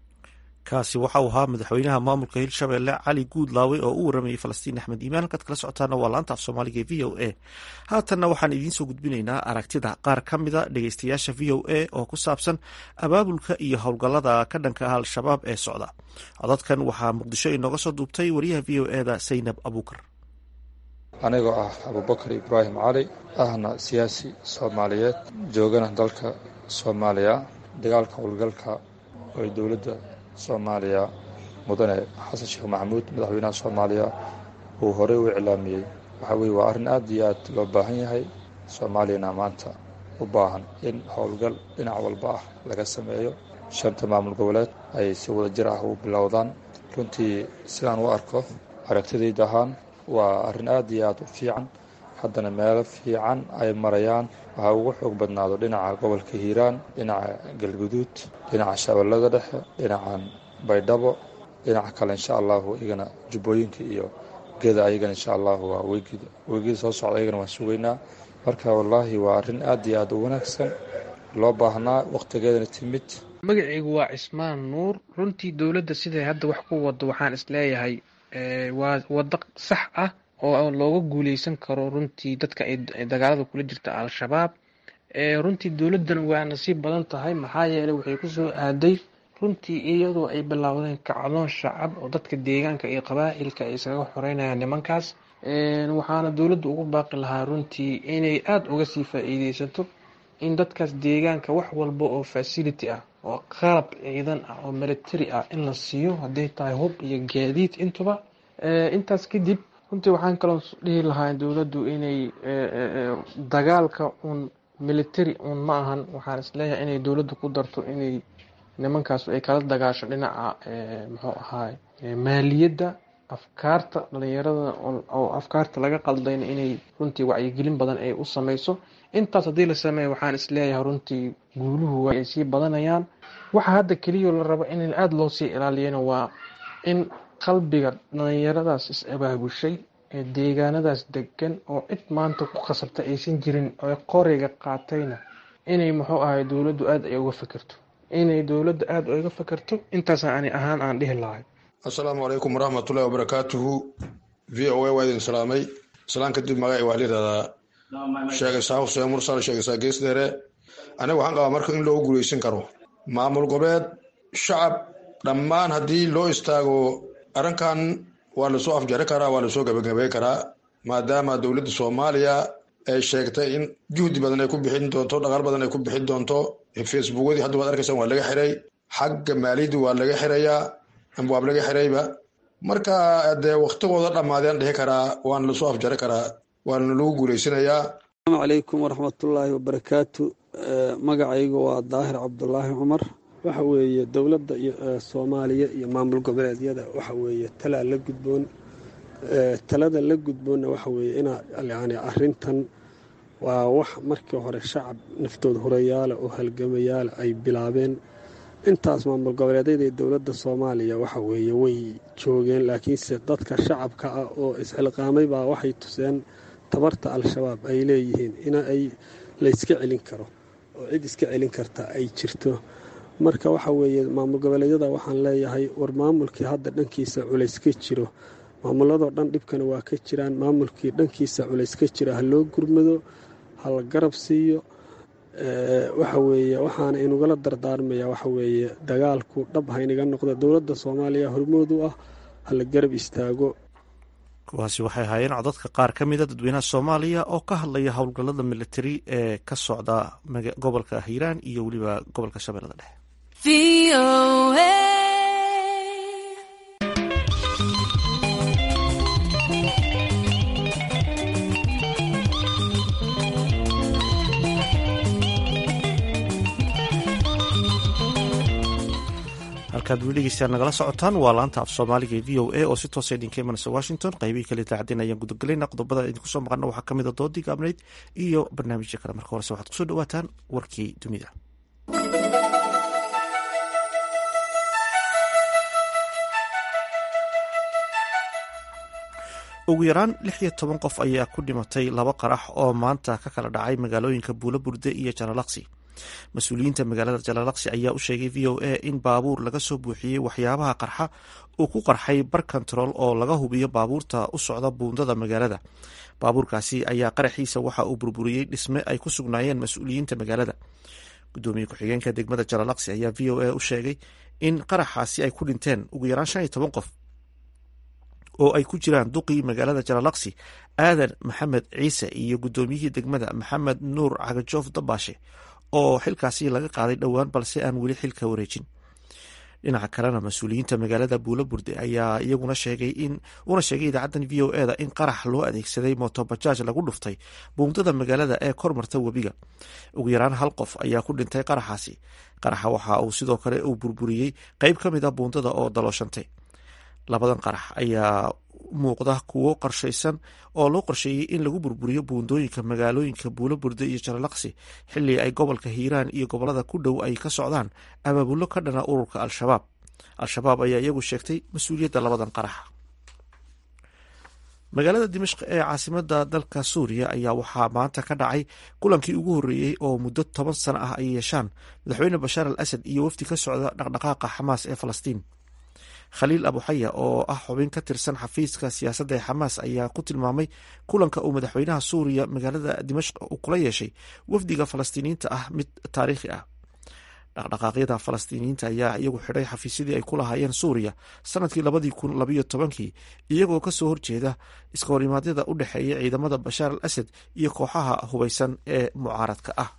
kaasi waxa uu ahaa madaxweynaha maamulka hirshabelle cali guudlaawe oo u waramayay falastiin axmed iimaan halkaad kala socotaana waa laanta af soomaaliga ee v o a haatanna waxaan idiin soo gudbinaynaa aragtida qaar ka mida dhegeystayaasha v o a oo ku saabsan abaabulka iyo howlgallada ka dhanka ah al-shabaab ee socda codadkan waxaa muqdisho inooga soo duubtay wariyaha v o eda saynab abuukar anigoo ah abubakar ibraahim cali ahna siyaasi soomaaliyeed joogana dalka soomaaliya dagaalka howlgalka oo ay dowladda soomaaliya mudane xasan sheekh maxamuud madaxweynaha soomaaliya uu horey u iclaamiyey waxaa weye waa arrin aad iyo aad loo baahan yahay soomaaliyana maanta u baahan in howlgal dhinac walba ah laga sameeyo shanta maamul goboleed ay si wada jir ah u bilowdaan runtii sidaan u arko aragtidayda ahaan waa arrin aad iyo aad u fiican haddana meelo fiican ay marayaan waxaa ugu xoog badnaado dhinaca gobolka hiiraan dhinaca galguduud dhinaca shabeellada dhexe dhinacan baydhabo dhinaca kale insha allahu iyagana jubbooyinka iyo geda ayagana insha allahu waa weygida weygida soo socda ayagana waan sugaynaa marka wallaahi waa arrin aad iyo aad u wanaagsan loo baahnaa wakhtigeedana timid magacaygu waa cismaan nuur runtii dowladda siday hadda wax ku wado waxaan isleeyahay waa waddo sax ah oo looga guuleysan karo runtii dadka ay dagaalada kula jirta al-shabaab runtii dowladdan waa nasiib badan tahay maxaa yeeley waxay kusoo aaday runtii iyadoo ay bilaawdeen kacdoon shacab oo dadka deegaanka iyo qabaa'ilka ay isaga xoreynayaan nimankaas waxaana dowladda ugu baaqi lahaa runtii inay aada uga sii faa-iideysato in dadkaas deegaanka wax walba oo facility ah oo qalab ciidan ah oo military ah in la siiyo hadday tahay hub iyo gaadiid intuba intaas kadib runtii waxaan kaloo dhihi lahaa dowladdu inay dagaalka un military un ma ahan waxaan isleeyahay inay dowladdu ku darto inay nimankaas ay kala dagaasho dhinaca muxuu ahaay maaliyadda afkaarta dhalinyarada oo afkaarta laga qaldayna inay runtii wacyigelin badan ay u sameyso intaas haddii la sameeya waxaan isleeyahay runtii guuluhu waa ay sii badanayaan waxa hadda keliya la rabo in aada loo sii ilaaliyana waa in qalbiga dhalinyaradaas is-abaabushay ee deegaanadaas degan oo cid maanta ku khasabta aysan jirin oo qoriga qaatayna inay muxuu ahay dowladdu aada ay uga fikirto inay dowladda aada uga fikirto intaasa ani ahaan aan dhihi lahay assalaamu calaykum waraxmatullahi wabarakaatuhu v o a waa idin salaamay islaan kadib magaci waxaa layidhahdaa sheegaysaa xuseen mursal sheegaysaa geesdheere aniga waxaan qabaa marka in loogu guuleysan karo maamul goboleed shacab dhammaan haddii loo istaago arrinkan waa lasoo afjari karaa waa lasoo gabagabey karaa maadaama dowladda soomaaliya ay sheegtay in juhdi badan ay ku bixin doonto dhaqaal badan ay ku bixin doonto facebookyadii hadda waad arkaysaan waa laga xiray xagga maaliyaddi waa laga xirayaa amba waab laga xirayba marka dee waktigooda dhammaadeen dhihi karaa waana lasoo afjari karaa waana lagu guuleysanayaa asalaamu calaykum waraxmatullaahi wabarakaatu magacaygu waa daahir cabdulaahi cumar waxa weeye dowladda soomaaliya iyo maamul goboleedyada waxa weeye talaa la gudboon talada la gudboonna waxa weeye inaa yani arrintan waa wax markii hore shacab naftooda horeyaala oo halgamayaala ay bilaabeen intaas maamul goboleedyada iyo dowladda soomaaliya waxa weeye way joogeen laakiinse dadka shacabka ah oo isxilqaamay baa waxay tuseen tabarta al-shabaab ay leeyihiin in ay layska celin karo oo cid iska celin karta ay jirto marka waxa weeye maamul goboleedyada waxaan leeyahay war maamulkii hadda dhankiisa culays ka jiro maamuladoo dhan dhibkana waa ka jiraan maamulkii dhankiisa culays ka jira ha loo gurmado ha la garab siiyo waxa weeye waxaana inugala dardaarmaya waxa weeye dagaalku dhab haynaga noqda dowladda soomaaliya hormood u ah ha la garab istaago kuwaasi waxay ahaayeen codadka qaar ka mida dadweynaha soomaaliya oo ka hadlaya howlgallada militari ee ka socda gobolka hiiraan iyo weliba gobolka shabeellada dhexe halkaad weli dhegeystaan nagala socotaan waa laanta af soomaaliga ee v o a oo si toosa idinka imanaysa washington qaybihii kale idaacadeen ayaan gudagelayna qodobada idinku soo maqana waxaa ka mid a doodii gaabnayd iyo barnaamijya kale marka horese waxaad kusoo dhawaataan warkii dunida ugu yaraan lix iyo toban qof ayaa ku dhimatay laba qarax oo maanta ka kala dhacay magaalooyinka buulo burde iyo jalalaqsi mas-uuliyiinta magaalada jalalaqsi ayaa u sheegay v o a in baabuur laga soo buuxiyey waxyaabaha qarxa uu ku qarxay bar control oo laga hubiyo baabuurta u socda buundada magaalada baabuurkaasi ayaa qaraxiisa waxa uu burburiyey dhisme ay ku sugnaayeen mas-uuliyiinta magaalada gudoomiye ku-xigeenka degmada jalalaqsi ayaa v o a u sheegay in qaraxaasi ay ku dhinteen ugu yaraan shan iyo toban qof oo ay ku jiraan duqii magaalada jalalaqsi aadan maxamed ciise iyo gudoomiyihii degmada maxamed nuur cagajoof dabaashe oo xilkaasi laga qaaday dhowaan balse aan weli xilka wareejin dhinaca kalena mas-uuliyiinta magaalada buulo burde ayaa iyaguna sheegay in una sheegay idaacaddan v o eda in qarax loo adeegsaday motobajaaj lagu dhuftay buundada magaalada ee kormarta webiga ugu yaraan hal qof ayaa ku dhintay qaraxaasi qaraxa waxa uu sidoo kale uu burburiyey qeyb ka mid a buundada oo dalooshantay labadan qarax ayaa muuqda kuwo qorshaysan oo loo qorsheeyey in lagu burburiyo buundooyinka magaalooyinka buulo burde iyo jalalaqsi xilli ay gobolka hiiraan iyo gobolada ku dhow ay ka socdaan abaabullo ka dhana ururka al-shabaab al-shabaab ayaa iyagu sheegtay mas-uuliyadda labadan qarax magaalada dimashq ee caasimada dalka suuriya ayaa waxaa maanta ka dhacay kulankii ugu horreeyey oo muddo toban sano ah ay yeeshaan madaxweyne bashaar al asad iyo wafdi ka socda dhaqdhaqaaqa xamaas ee falastiin khaliil abuxaya oo ah xubin ka tirsan xafiiska siyaasadda ee xamaas ayaa ku tilmaamay kulanka uu madaxweynaha suuriya magaalada dimashq uu kula yeeshay wafdiga falastiiniyiinta ah mid taariikhi ah dhaqdhaqaaqyada falastiiniyiinta ayaa iyagu xidhay xafiisyadii ay ku lahaayeen suuriya sanadkii labadii kun labayo tobankii iyagoo kasoo horjeeda iska horimaadyada u dhexeeya ciidamada bashaar al asad iyo kooxaha hubeysan ee mucaaradka ah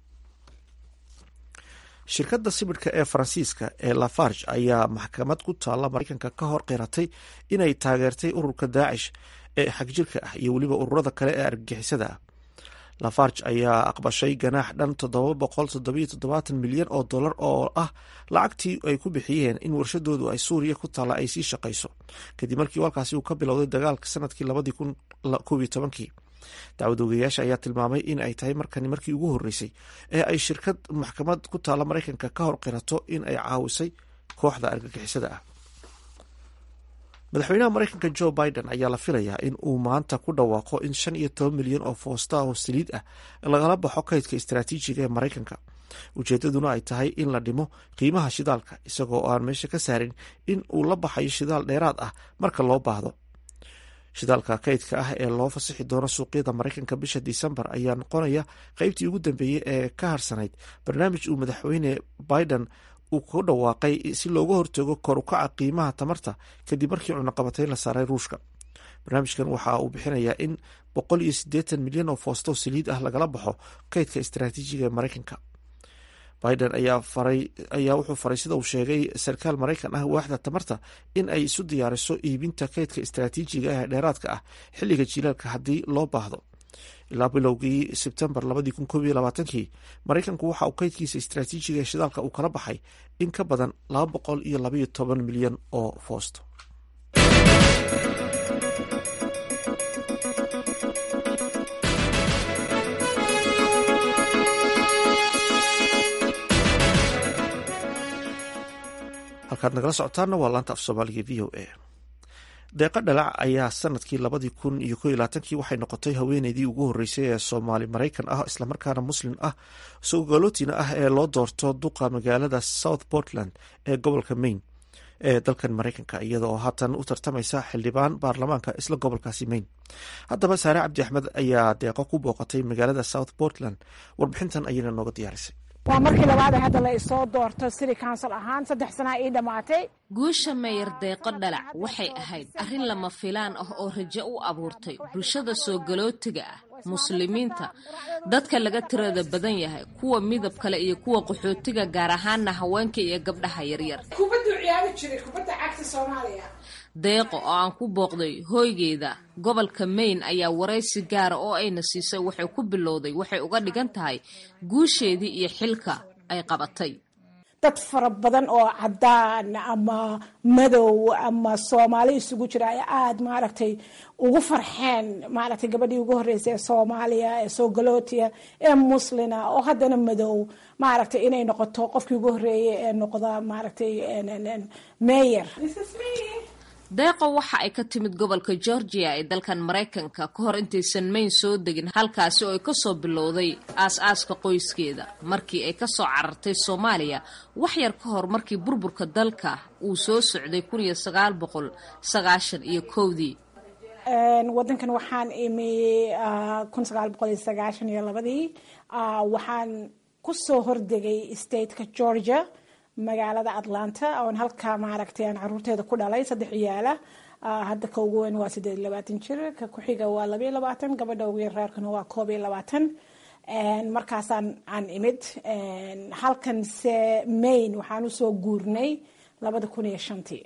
shirkadda sibidhka ee faransiiska ee lafarge ayaa maxkamad ku taalla maraykanka ka hor qiratay inay taageertay ururka daacish ee xagjirka ah iyo weliba ururada kale ee argagixisada ah lafarge ayaa aqbashay ganaax dhan toddoba boqol toddobiyo toddobaatan milyan oo dollar oo ah lacagtii ay ku bixiyeen in warshadoodu ay suuriya ku taalla ay sii shaqayso kadib markii walkaasi uu ka bilowday dagaalka sanadkii labadii kun koob iyo tobankii dacwad ogeyaasha ayaa tilmaamay in ay tahay markani markii ugu horreysay ee ay shirkad maxkamad ku taalla maraykanka ka hor qirato in ay caawisay kooxda argagixisada ah madaxweynaha maraykanka jo biden ayaa la filayaa in uu maanta ku dhawaaqo in shan iyo toban milyan oo foosta oo saliid ah lagala baxo kaydka istaraatiijiga ee maraykanka ujeedaduna ay tahay in la dhimo qiimaha shidaalka isagoo aan meesha ka saarin in uu la baxayo shidaal dheeraad ah marka loo baahdo shidaalka kaydka ah ee loo fasixi doono suuqyada maraykanka bisha disembar ayaa noqonaya qeybtii ugu dambeeyey ee ka harsanayd barnaamij uu madaxweyne biden uu ku dhawaaqay si looga hortago kor ukaca qiimaha tamarta kadib markii cunaqabatayn la saaray ruushka barnaamijkan waxa uu bixinayaa in boqol iyo siddeetan milyan oo foosto saliid ah lagala baxo kaydka istaraatiijiga ee maraykanka biden ayaa wuxuu faray sida uu sheegay sarkaal maraykan ah waaxda tamarta in ay isu diyaariso iibinta kaydka istaraatiijiga ah ee dheeraadka ah xilliga jilaalka haddii loo baahdo ilaa bilowgii sebtembar labadii kun koob iyo labaatankii maraykanku waxa uu kaydkiisa istaraatiijiga ee shidaalka uu kala baxay in ka badan laba boqol iyo labaiyo toban milyan oo foosto halkaad nagala socotaana waa laanta af soomaaliga v o a deeqa dhalac ayaa sanadkii labadii kun iyo ko iyo labaatankii waxay noqotay haweeneydii ugu horreysay ee soomaali maraykan ah islamarkaana muslim ah sogalotina ah ee loo doorto duqa magaalada south portland ee gobolka maine ee dalkan maraykanka iyada oo haatan u tartamaysa xildhibaan baarlamaanka isla gobolkaasi maine haddaba saare cabdi axmed ayaa deeqo ku booqatay magaalada south portland warbixintan ayayna nooga diyaarisay waa markii labaad ee hadda la isoo doorto city council ahaan saddex sanaa ii dhammaatay guusha meyer deeqo dhalac waxay ahayd arrin lama filaan ah oo rajo u abuurtay bulshada soo galootiga ah muslimiinta dadka laga tirada badan yahay kuwa midab kale iyo kuwa qaxootiga gaar ahaana haweenka iyo gabdhaha yaryar deeqo oo aan ku booqday hooygeeda gobolka maine ayaa waraysi gaara oo ayna siisay waxay ku bilowday waxay uga dhigan tahay guusheedii iyo xilka ay qabatay dad fara badan oo cadaan ama madow ama soomaali isugu jira ay aada maaragtay ugu farxeen maaragtay gabadhii ugu horreysay ee soomaaliya ee soogalotiya ee muslina oo haddana madow maaragtay inay noqoto qofkii ugu horreeyay ee noqda maaragtay meyer deeqo waxa ay ka timid gobolka georgia ee dalkan maraykanka ka hor intaysan mayn soo degin halkaasi oo ay kasoo bilowday aas-aaska qoyskeeda markii ay kasoo carartay soomaaliya wax yar ka hor markii burburka dalka uu soo socday kun iyo sagaal boqol sagaashan iyo kowdii wadankan waxaan imi kun sagaal boqol iyo sagaashan iyo labadii waxaan kusoo hordegay stateka georgia magaalada atlanta oon halkaa maaragtay aan caruurteeda ku dhalay saddex ciyaala hadda ka ugu weyn waa siddeed iyo labaatan jir ka ku-xiga waa labaiyo labaatan gabadha ugu yar reerkana waa koob iyo labaatan markaasaan aan imid halkan se maine waxaan usoo guurnay labada kun iyo shantii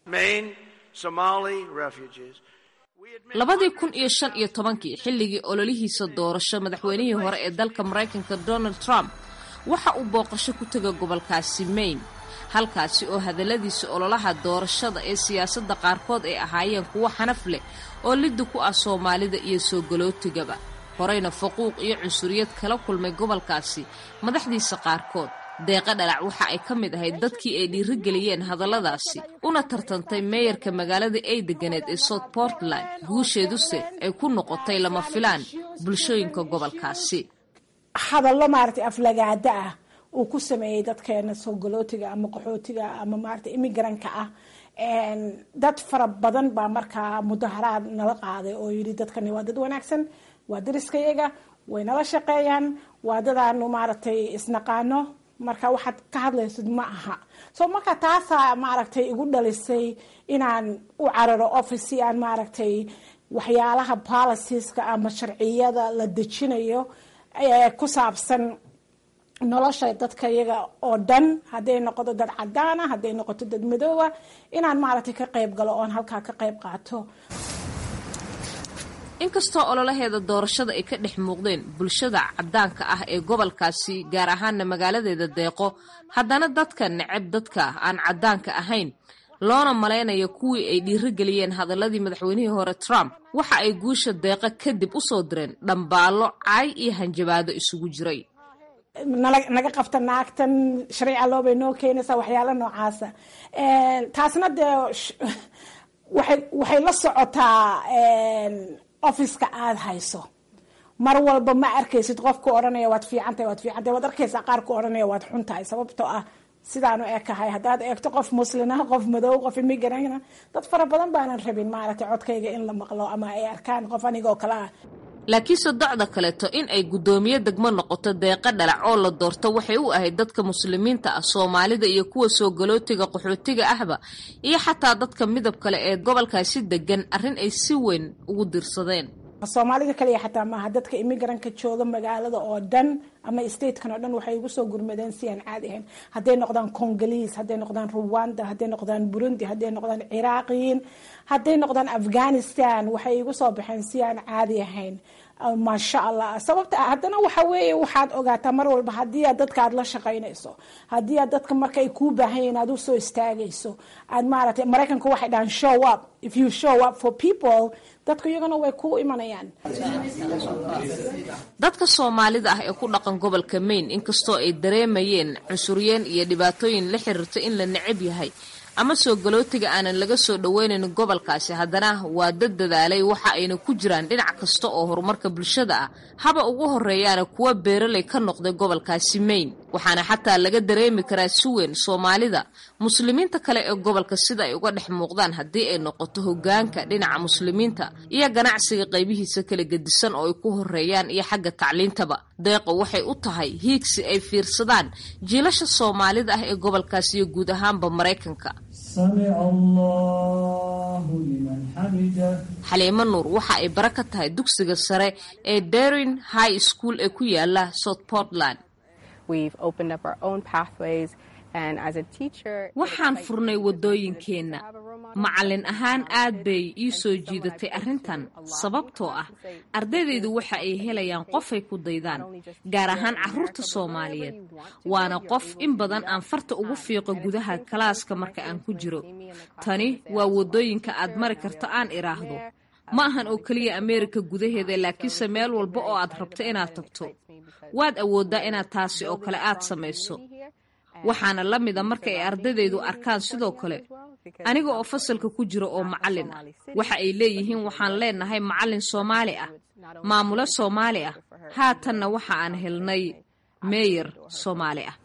labadii kun iyo shan iyo tobankii xilligii ololihiisa doorasho madaxweynihii hore ee dalka maraykanka donald trump waxa uu booqasho ku tega gobolkaasi maine halkaasi oo hadalladiisa ololaha doorashada ee siyaasadda qaarkood ay ahaayeen kuwo xanaf leh oo liddi ku ah soomaalida iyo soo galootigaba horeyna faquuq iyo cunsuriyad kala kulmay gobolkaasi madaxdiisa qaarkood deeqa dhalac waxa ay ka mid ahayd dadkii ay dhiirigeliyeen hadalladaasi una tartantay meeyarka magaalada ay deganeed ee south portland guusheeduse ay ku noqotay lama filaan bulshooyinka gobolkaasi hadallo maaragtay aflagaada ah uu ku sameeyey dadkeena soo galootiga ama qaxootiga ama maaragtay imigranka ah dad fara badan baa markaa mudaharaad nala qaaday oo yidhi dadkani waa dad wanaagsan waa dariskayaga way nala shaqeeyaan waa dadaanu maaragtay isnaqaano marka waxaad ka hadlaysid ma aha so marka taasaa maaragtay igu dhalisay inaan u cararo office si aan maaragtay waxyaalaha policieska ama sharciyada la dejinayo ku saabsan nolosha dadka iyaga oo dhan hadday noqoto dad cadaana hadday noqoto dad madooba inaan maaragtay ka qayb galo oon halkaa ka qayb qaato inkastoo ololaheeda doorashada ay ka dhex muuqdeen bulshada caddaanka ah ee gobolkaasi gaar ahaana magaaladeeda deeqo haddana dadka neceb dadka aan caddaanka ahayn loona malaynayo kuwii ay dhiirigeliyeen hadaladii madaxweynihii hore trump waxa ay guusha deeqa kadib u soo direen dhambaallo caay iyo hanjabaado isugu jiray naga qabta naagtan sharciga loobay noo keenaysaa waxyaala noocaasa taasna dee waxay la socotaa officeka aada hayso mar walba ma arkaysid qofku odhanaya waad fiicantahay waad fiicantahay waad arkaysaa qaarku odhanaya waad xuntahay sababtoo ah sidaanu ekahay haddaad eegto qof muslina qof madow qof immigrana dad fara badan baanan rabin maaragtay codkayga in la maqlo ama ay arkaan qof anigoo kale ah laakiinse docda kaleeto in ay guddoomiye degmo noqoto deeqa dhalac oo la doorto waxay u ahayd dadka muslimiinta ah soomaalida iyo kuwa soo galootiga qaxootiga ahba iyo xataa dadka midab kale ee gobolkaasi degan arrin ay si weyn ugu dirsadeen soomaalida kaliya xataa maaha dadka immigranka jooga magaalada oo dhan ama statekan oo dhan waxay ugu soo gurmadeen si aan caadi ahayn hadday noqdaan congoliis hadday noqdaan ruwanda hadday noqdaan burundi hadday noqdaan ciraaqiyiin hadday noqdaan afghanistan waxay igu soo baxeen si aan caadi ahayn maasha allah sababta haddana waxa weeye waxaad ogaataa mar walba haddii aad dadka aad la shaqaynayso haddii aad dadka marka ay kuu baahan yihin aad usoo istaagayso aad maaragtay maraykanku waxay dhahaan show up if you show up for people dadku iyagana way ku imanayaan dadka soomaalida ah ee ku dhaqan gobolka maine inkastoo ay dareemayeen cunsuryeen iyo dhibaatooyin la xiriirta in la necab yahay ama soo galootiga aanan laga soo dhoweynayn gobolkaasi haddana waa dad dadaalay waxa ayna ku jiraan dhinac kasta oo horumarka bulshada ah haba ugu horeeyaana kuwa beeraley ka noqday gobolkaasi maine waxaana xataa laga dareemi karaa si weyn soomaalida muslimiinta kale ee gobolka sida ay uga dhex muuqdaan haddii ay noqoto hogaanka dhinaca muslimiinta iyo ganacsiga qaybihiisa kala gedisan oo ay ku horeeyaan iyo xagga tacliintaba deeqo waxay u tahay hiigsi ay fiirsadaan jiilasha soomaalida ah ee gobolkaasi iyo guud ahaanba maraykanka xaliimo nuur waxa ay bara ka tahay dugsiga sare ee darin high school ee ku yaala south portland waxaan furnay waddooyinkeenna macallin ahaan aad bay ii soo jiidatay arrintan sababtoo ah ardaydaydu waxa ay helayaan qofay ku daydaan gaar ahaan carruurta soomaaliyeed waana qof in badan aan farta ugu fiiqo gudaha kalaaska marka aan ku jiro tani waa waddooyinka aad mari karto aan idhaahdo ma ahan oo keliya ameerika gudaheeda laakiinse meel walba oo aad rabto inaad tagto waad awooddaa inaad taasi oo kale aad samayso waxaana la mida marka ay ardaydaydu arkaan sidoo kale aniga oo fasalka ku jira oo macallin ah waxa ay leeyihiin waxaan leenahay macallin soomaali ah maamulo soomaali ah haatanna waxa aan helnay meeyar soomaali ah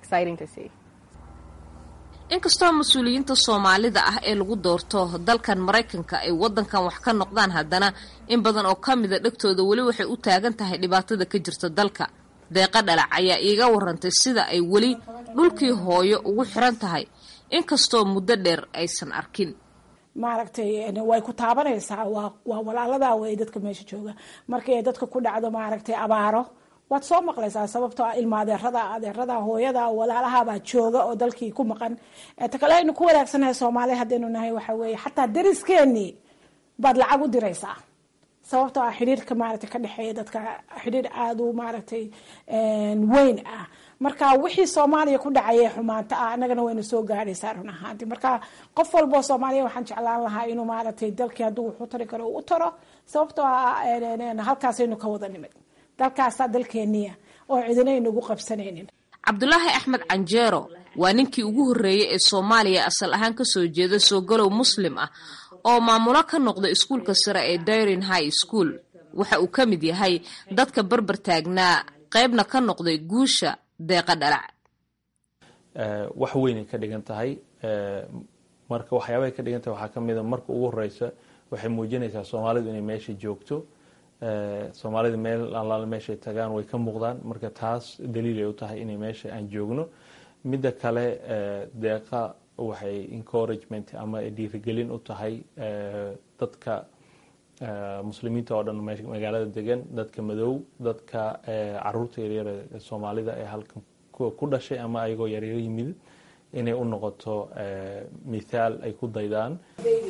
inkastoo mas-uuliyiinta soomaalida ah ee lagu doorto dalkan maraykanka ay waddankan wax ka noqdaan haddana in badan oo ka mida dhegtooda weli waxay u taagan tahay dhibaatada ka jirta dalka deeqa dhalac ayaa iiga warantay sida ay weli dhulkii hooyo ugu xiran tahay inkastoo muddo dheer aysan arkin maaragtay way ku taabanaysaa waa waa walaaladaa wey dadka meesha jooga markii ay dadka ku dhacdo maaragtay abaaro waad soo maqlaysaa sababtoo ah ilma adeerada adeerada hooyada walaalahabaa jooga oo dalkii ku maqan ta kale aynu ku wanaagsannahay soomaaliya haddaynu nahay waxa weeye xataa dariskeenii baad lacag u diraysaa sababtoo ah xidhiirka maaragtay ka dhexeeya dadka xidhiir aada u maaragtay weyn ah marka wixii soomaaliya ku dhacaya xumaanta ah annagana wayna soo gaadhaysaa run ahaanti marka qof walboo soomaaliya waxaan jeclaan lahaa inuu maaragtay dalkii hadduu wuxu tari karo u taro sababtoo ah halkaasaynu ka wada nimid dalkaasaa dalkeeniya oo cidina aynagu qabsanaynin cabdulaahi axmed canjeero waa ninkii ugu horreeyey ee soomaaliya asal ahaan kasoo jeeda soogalow muslim ah oo maamulo ka noqda iskuulka sare ee dairin high school waxa uu ka mid yahay dadka barbar taagnaa qaybna ka noqday guusha deeqa dhalac wax weynay ka dhigan tahay marka waxyaabahay ka dhigan tahay waxaa ka mida marka ugu horeysa waxay muujinaysaa soomaalidu inay meesha joogto soomaalida meel allaale meeshay tagaan way ka muuqdaan marka taas daliilay u tahay inay meesha aan joogno midda kale deeqa waxay encouragement ama dhiirigelin u tahay dadka muslimiinta oo dhan magaalada degan dadka madow dadka caruurta yaryar ee soomaalida ee halkan ku dhashay ama ayagoo yaryar yimid inay u noqoto mithaal ay ku daydaan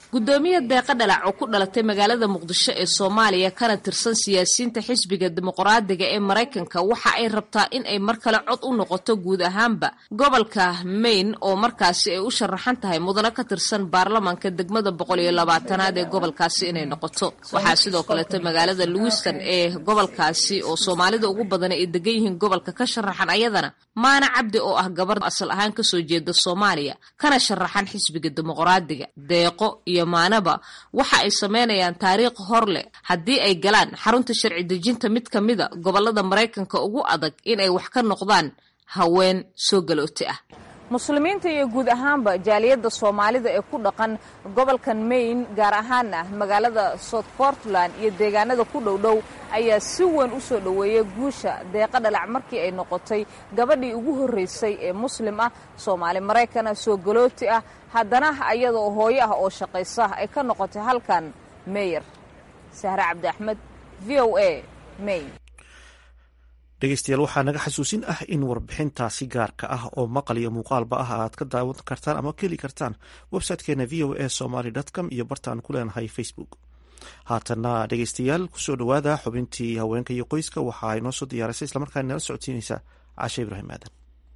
guddoomiye deeqa dhalac oo ku dhalatay magaalada muqdisho ee soomaaliya kana tirsan siyaasiyiinta xisbiga dimuqraadiga ee maraykanka waxa ay rabtaa in ay mar kale cod u noqoto guud ahaanba gobolka maine oo markaasi ay u sharaxan tahay mudano ka tirsan baarlamaanka degmada boqol iyo labaatanaad ee gobolkaasi inay noqoto waxaa sidoo kaleeto magaalada lewiston ee gobolkaasi oo soomaalida ugu badan ay degan yihiin gobolka ka sharaxan ayadana maana cabdi oo ah gabar asal ahaan kasoo jeeda soomaaliya kana sharaxan xisbiga dimuqraadiga deeqo iyo maanaba waxa ay sameynayaan taariikh hor leh haddii ay galaan xarunta sharci dejinta mid ka mida gobolada maraykanka ugu adag inay wax ka noqdaan haween soo galooti ah muslimiinta iyo guud ahaanba jaaliyadda soomaalida ee ku dhaqan gobolkan maine gaar ahaana magaalada south portland iyo deegaanada ku dhowdhow ayaa si weyn u soo dhoweeyay guusha deeqa dhalac markii ay noqotay gabadhii ugu horraysay ee muslim ah soomaali maraykana soo galooti ah haddana ayadaoo hooyo ah oo shaqaysa ay ka noqotay halkan meyer sahre cabdi axmed v o a maine dhegeystayaal waxaa naga xasuusin ah in warbixintaasi gaarka ah oo maqal iyo muuqaalba ah aad ka daawan kartaan ama ka heli kartaan websitekeena v o a somaly com iyo bartaan ku leenahay facebook haatana dhegeystayaal kusoo dhowaada xubintii haweenka iyo qoyska waxa ay noo soo diyaarisay islamarkaana nala socodsiinaysa cashe ibraahim aadan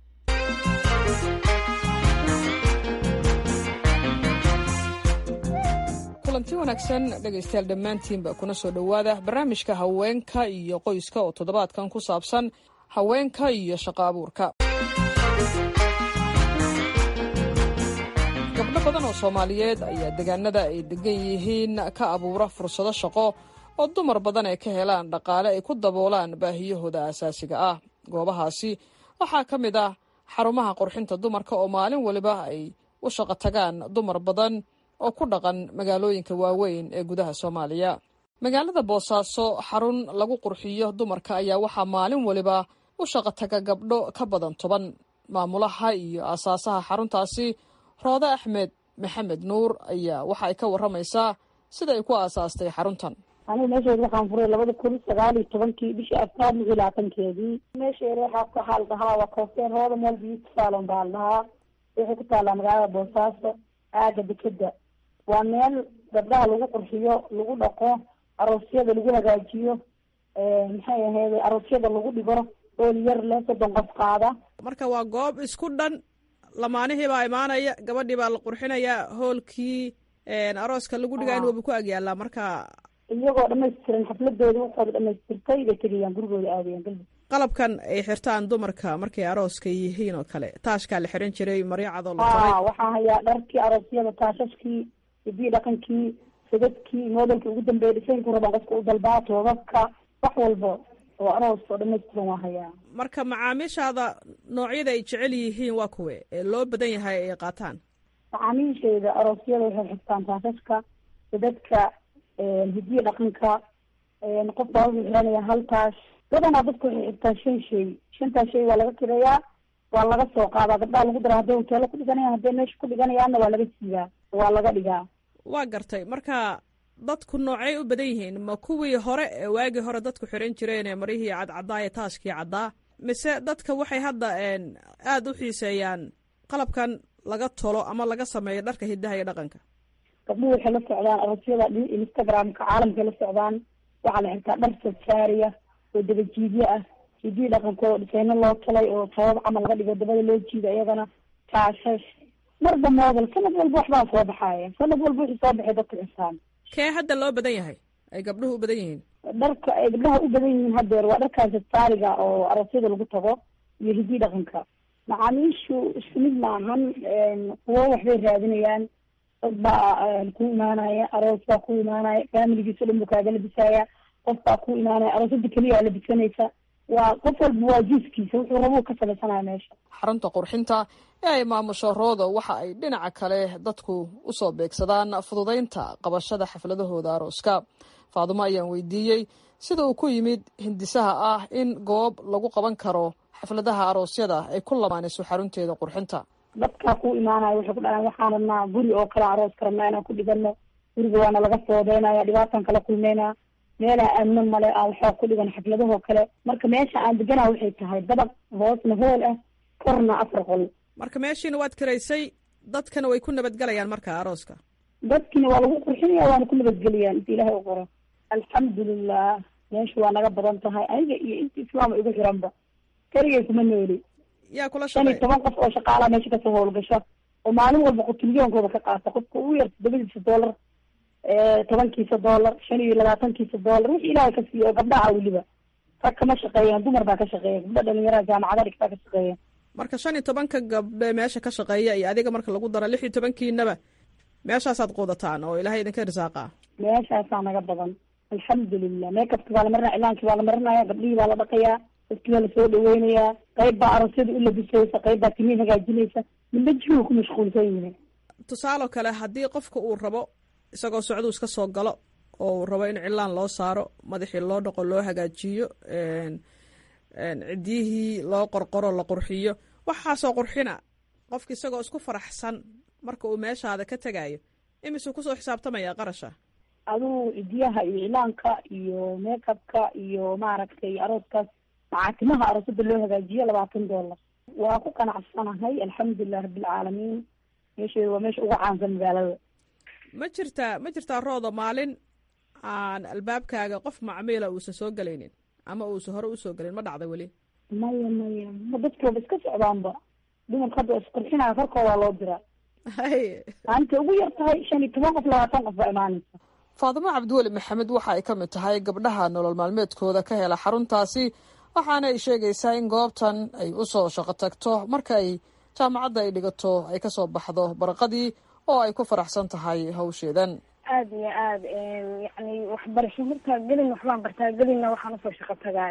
kulanti wanaagsan dhegaystayaal dhammaantiinba kuna soo dhowaada barnaamijka haweenka iyo qoyska oo toddobaadkan ku saabsan haweenka iyo shaqo abuurka gabdho badan oo soomaaliyeed ayaa deegaanada ay degan yihiin ka abuura fursado shaqo oo dumar badan ay ka helaan dhaqaale ay ku daboolaan baahiyahooda asaasiga ah goobahaasi waxaa ka mid ah xarumaha qurxinta dumarka oo maalin waliba ay u shaqo tagaan dumar badan oo ku dhaqan magaalooyinka waaweyn ee gudaha soomaaliya magaalada boosaaso xarun lagu qurxiyo dumarka ayaa waxaa maalin waliba u shaqo taga gabdho ka badan toban maamulaha iyo aasaasaha xaruntaasi roode axmed maxamed nuur ayaa waxa ay ka waramaysaa sida ay ku aasaastay xaruntan anigu meesheeda waxaan furay labada kun sagaal iyo tobankii bishii afraad lix iyo labaatankeedii meesheeda waxaa waxaa la dhahaa waa koofteen rooda meel beauty salon baa la dhahaa waxay ku taallaa magaalada boosaaso aaga dekeda waa meel gabdhaha lagu qurxiyo lagu dhaqo aroosyada lagu hagaajiyo maxay ahayd aroosyada lagu dhigo ool yar leh soddon qof qaada marka waa goob isku dhan lamaanihii baa imaanaya gabadhii baa la qurxinayaa hoolkii arooska lagu dhigaa in waba ku agyaalaa marka iyagoo dhamaystiran xafladooda waxooda dhamaystirtay bay tegayaan gurigooda aadayaan galbi qalabkan ay xirtaan dumarka markay arooska yihiin oo kale taashkaa la xiran jiray maryacadoo la ha waxaa hayaa dharkii aroosyada taashashkii hiddii dhaqankii sadadkii modelkii ugu dambeeya dhisaynku rabaan qofka u dalbaa toobabka wax walba oo aroos oo dhamaystiran waa hayaa marka macaamiishaada noocyada ay jecel yihiin waa kuwe ee loo badan yahay ay qaataan macaamiisheeda aroosyada waxay xirtaan taashashka sadadka hidiya dhaqanka qof baa wuxuu xiranaya hal taash badanaa dadku waxay xirtaan shan shay shantaas shay waa laga kireeyaa waa laga soo qaadaa gabdhaha lagu dara hadday hoteelo ku dhiganayaan hadday meesha ku dhiganayaanna waa laga siiyaa waa laga dhigaa waa gartay marka dadku noocay u badan yihiin ma kuwii hore ee waagii hore dadku xiran jireen ee maryihii cadcaddaa ee taaskii caddaa mise dadka waxay hadda aada u xiiseeyaan qalabkan laga tolo ama laga sameeyo dharka hidaha iyo dhaqanka gabdhuhu waxay la socdaan aroosyada instagramka caalamkay la socdaan waxaa la xirtaa dhar sajaariya oo dabajiidyo ah hidii dhaqankooda dhisayno loo talay oo sabab camal laga dhigo dabada loo jiido iyagana taashash marba moodel sanad walba waxbaa soo baxaaya sanad walba wixii soo baxay dadka xisaan kee hadda loo badan yahay ay gabdhuhu u badan yihiin dharka ay gabdhaha u badan yihiin hadeer waa dharkaas saariga oo aroosyada lagu tago iyo hidii dhaqanka macaamiishu isku mid maahan kuwo waxbay raadinayaan dad baa ku imaanaya aroos baa ku imaanaya faamiligiisa dhan buu kaaga labisaaya qof baa ku imaanaya aroosada keliya labisanaysa waa qof walba waa jiiskiisa wuxuu rabuu ka samaysanaya meesha xarunta qurxinta ee ay maamusho roodo waxa ay dhinaca kale dadku usoo beegsadaan fududaynta qabashada xafladahooda arooska faadumo ayaan weydiiyey sida uu ku yimid hindisaha ah in goob lagu qaban karo xafladaha aroosyada ay ku lamaanayso xarunteeda qurxinta dadkaa ku imaanaya waxay ku dhahaan waxaan rabnaa guri oo kale arooska rabnaa inaan ku dhigano guriga waana laga foodeynaya dhibaataan kala kulmeynaa meelaa amno male aan waxaa ku dhigan xafladahoo kale marka meesha aan deganaa waxay tahay dabaq hoosna hool ah korna afar qol marka meeshiina waad karaysay dadkana way ku nabadgelayaan marka arooska dadkiina waa lagu qurxinaya waana ku nabadgeliyaan inta ilaahay u qoro alxamdulilah meeshu waa naga badan tahay aniga iyo inta islaama igu xiranba keligay kuma nooli yaa kula shan iyo toban qof oo shaqaalaha meesha kasoo howlgasho oo maalin walba qutulyoonkooda ka qaata qofka ugu yar toddobadiisa dollar tobankiisa dollar shan iyo labaatankiisa dollar wixii ilaahay ka siiyo oo gabdhaha weliba rag kama shaqeeyaan dumar baa ka shaqeeya gabdha dhalinyarada jaamacada dhigtaa ka shaqeeya marka shan iyo tobanka gabdhe meesha ka shaqeeya iyo adiga marka lagu daro lix iyo tobankiinaba meeshaasaad quudataan oo ilaahay idinka risaaqa meeshaasaa naga badan alxamdulilah meekabki baa la marinaya cilaankii baa la marinaya gabdhihii baa la dhaqayaa dadkii baa lasoo dhaweynayaa qayb baa aroosyada u labisaysa qayb baa timihi hagaajinaysa midba jihu ku mashquulsan yihin tusaalo kale haddii qofka uu rabo isagoo socduu iska soo galo oo uu rabo in cilaan loo saaro madaxii loo dhaqo loo hagaajiyo ciddiyihii loo qorqoro la qurxiyo waxaasoo qurxina qofka isagoo isku faraxsan marka uu meeshaada ka tegayo imisuu kusoo xisaabtamaya qarasha aduu cidiyaha iyo cilaanka iyo meekabka iyo maaragtay arooskaas macaatimaha aroosada loo hagaajiyo labaatan dollar waa ku qanacsanahay alxamdulilah rabbilcaalamiin meesheeda waa meesha ugu caansan magaalada ma jirtaa ma jirtaa roodo maalin aan albaabkaaga qof macmiila uusan soo gelaynin ama uusan hore usoo gelin ma dhacda weli maya maya ma dadki waba iska socdaanba dumarka hadda isqurxinaya korkoodaa loo diraa maalinta ugu yar tahay shan iyo toban qof labaatan qof baa imaanaysa faadimo cabdiweli maxamed waxa ay ka mid tahay gabdhaha nolol maalmeedkooda ka hela xaruntaasi waxaana ay sheegaysaa in goobtan ay usoo shaqo tagto marka ay jaamacadda ay dhigato ay kasoo baxdo baraqadii oo ay ku faraxsan tahay hawsheedan aada iyo aada yani waxbarasho markaa gelin waxbaan bartaa gelinna waxaan usoo shaqo tagaa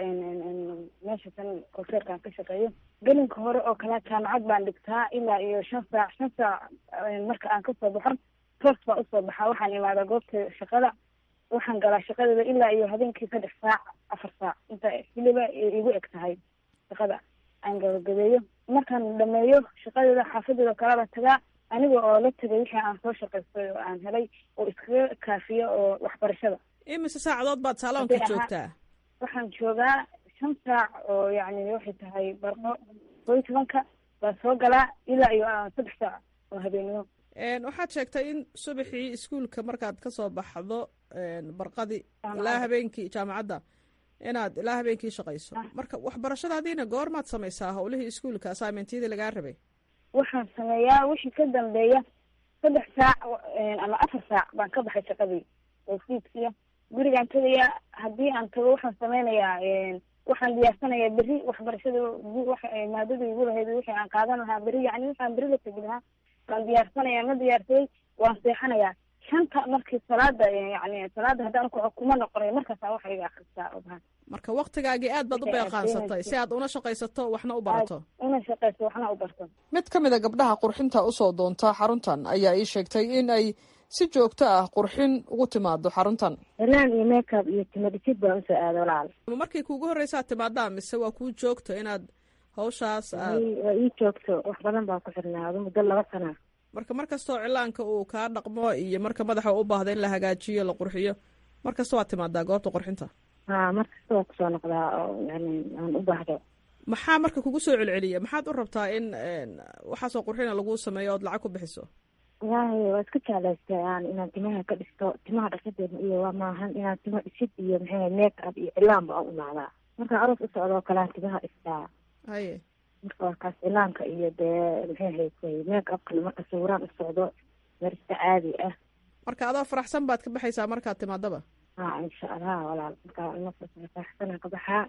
meesha tan kolseerkaan ka shaqeeyo gelinka hore oo kale jaamacad baan dhigtaa ilaa iyo shan saac shan saac marka aan kasoo baxo toos baan usoo baxaa waxaan imaadaa goobta shaqada waxaan galaa shaqadeeda ilaa iyo habeenkii saddex saac afar saac inta wiliba igu eg tahay shaqada aan gabagabeeyo markaan dhameeyo shaqadeeda xaafadeeda kalaba tagaa aniga oo la tegay wixii aan soo shaqaystay oo aan helay oo iskaga kaafiyo oo waxbarashada imise saacadood baad saaloonka joogtaa waxaan joogaa shan saac oo yacni waxay tahay barqo koo iyo tobanka baan soo galaa ilaa iyo saddex saac oo habeenimo waxaad sheegtay in subaxii iskuolka markaad kasoo baxdo barqadii ilaa habeenkii jaamacadda inaad ilaa habeenkii shaqayso marka waxbarashadaadiina goormaad samaysaa howlihii iskuolka assignmentyadii lagaa rabay waxaan sameeyaa wixii ka dambeeya saddex saac ama afar saac baan ka baxay shaqadii oo fiidkiya gurigaan tegayaa haddii aan tago waxaan sameynayaa waxaan diyaarsanayaa berri waxbarashada maadadii igu lahayd wixii aan qaadan lahaa berri yani waxaan berri la tegi lahaa waan diyaarsanayaa ma diyaarsaday waan seexanayaa shanta markii salaada yani salaada haddaan kuxo kuma noqonayo markaasaa waxa iga akristaa obahan marka waktigaagii aad baad u beeqaansatay si aad una shaqaysato waxna u barato una shaqaysto waxna u barto mid ka mid a gabdhaha qurxinta usoo doonta xaruntan ayaa ii sheegtay in ay si joogto ah qurxin ugu timaado xaruntan ilaan iyo makeup iyo timadhisid baan usoo aada walaal markii kuugu horreysaad timaadaa mise waa kuu joogto inaad hawshaas aad waa ii joogto wax badan baa ku xirnaado muddo laba sana marka mar kastoo cilaanka uu kaa dhaqmo iyo marka madaxa u baahda in la hagaajiyo la qurxiyo mar kasta waad timaadaa goobta qurxinta ha mar kasta waa kusoo noqdaa oo yani aan u baahdo maxaa marka kugu soo celceliya maxaad u rabtaa in waxaasoo qurxina laguu sameeyo ood lacag ku bixiso wallaahi waa iska jeclaystay aan inaan timaha ka dhisto timaha dhaqadeeda iyo waa maahan inaan timo dhisid iyo maxay make up iyo cilaanba aan imaadaa markaan aroos u socdo oo kalean timaha dhistaa haye marka waa kaas cilaanka iyo dee maxay haysay make upkana marka sawiraan u socdo marista caadi ah marka adoo faraxsan baad ka baxaysaa markaad timaadaba ha insha allah walaal markaa faraxsana ka baxaa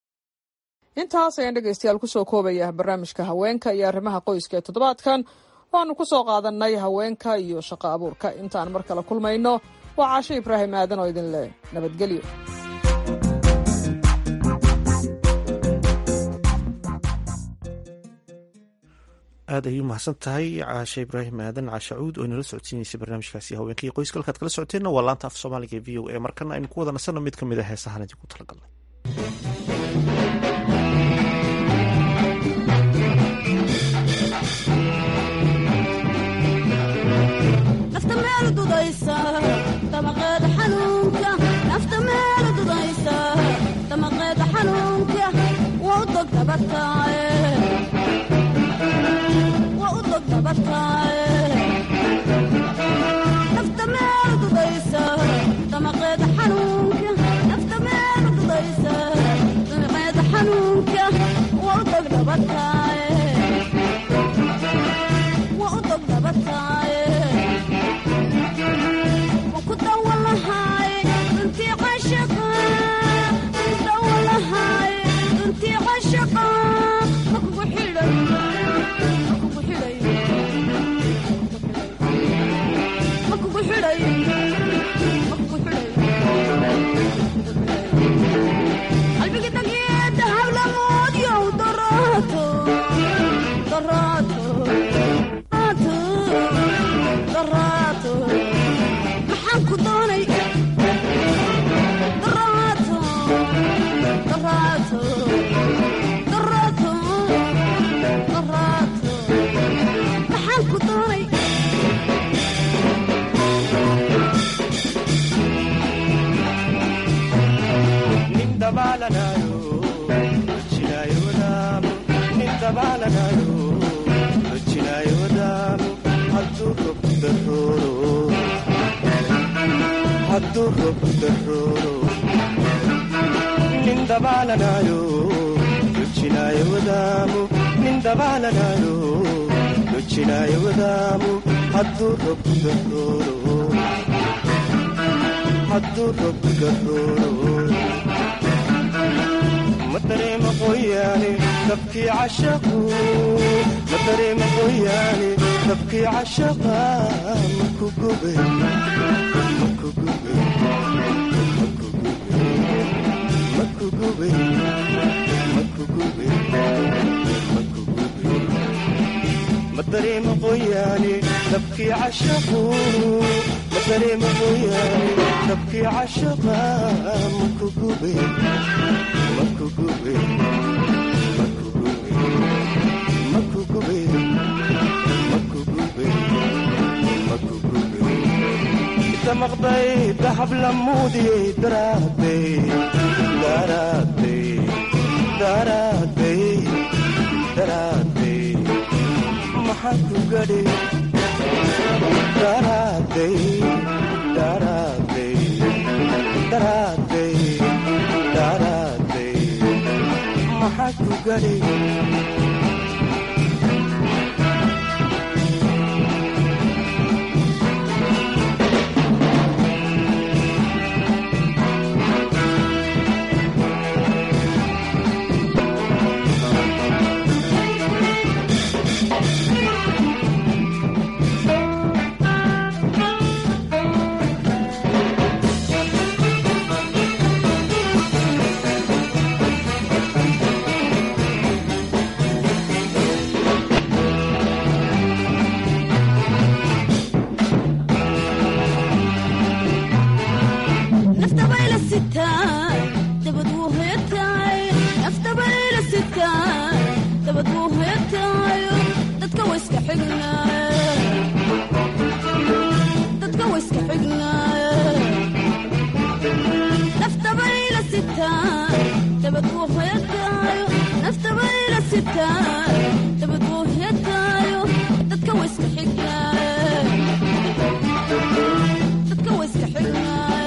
intaas ayaan dhegeystayaal kusoo koobaya barnaamijka haweenka iyo arrimaha qoyska ee toddobaadkan waanu ku soo qaadanay haweenka iyo shaqo abuurka intaan mar kale kulmayno waa caasho ibraahim aadan oo idin leh nabadgelyo aad ayay umahadsan tahay caashe ibraahim aadan caashacuud oo inala socodsiineysay barnaamijkaasi haweenka iyo qoyska halkaad kala socoteenna waa laanta af soomaaliga e v o a markana aynu ku wada nasanno mid ka mid a heesahan idinku talagalnay nafta meel dudaysa damaqeeda xanuunka nafta meel dudaysa damaqeeda xanuunka waa u dog dabataaye waa u dog dabataaye nafta darooro hadduu roobku darooro nin dabaalanayo dojinaayo wadaamu nin dabaalanayo dojinaayo wadaamu hadduu roobku darooro hadduu roobku darooro ma dareema qoyaane dabkii cashaqu ma dareema qoyaane dabkii cashaqa maku gube maku gube maku gube maku gube maku gube maku gube ma dareema qoyaane dabkii cashaqu ma dareema qoyaane dabkii cashaqa maku gube maku gube maku gube maku gube maku gube maku gube inta maqday dahab lamuudiyey daraadey daraadey daraadey daraadey maxaa ku gadhi daraadey daraadey daraadey daraadey maxaa ku gadhi naftabayla sitaa dabad wuu hoyataay naftabayla sitaa dabad wuu hoyataayo dadka wayska xignaay dadka wayska xignaay naftabayla sitaa dabad wuu hoyataayo naftabayla sitaa dabad wuu hoyataayo dadka wayska xignaay dadka wayska xignaay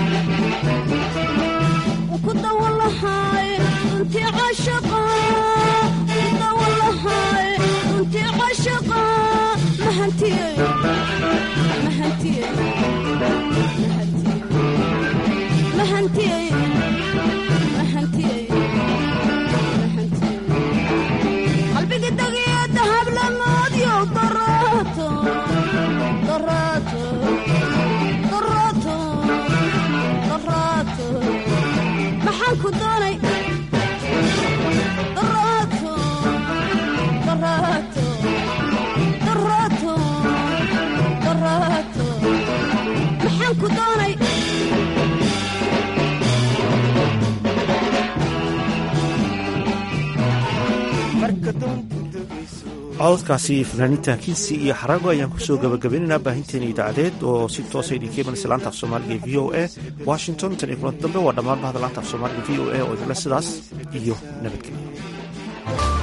kudawalahay runtii cashaqa kudawalahay runtii cashaqa mahantiyey mahantiyey mahantiyey mahantiyey qalbiga dagiyo dahab lamoodyo daraato daraato daraato daraato maxaan ku doonay daraato daraato daraato daraato maxaan ku doonay cododkaasi fanaaniinta kinsi iyo xarago ayaan kusoo gabagabaynaynaa baahinteena idaacadeed oo si toosa idinka imanaysa laanta af soomaaliga e v o a washington tan iyo kulanti dambe waa dhammaan bahda laanta af soomaaliga v o a oo idinle sidaas iyo nabadgelyo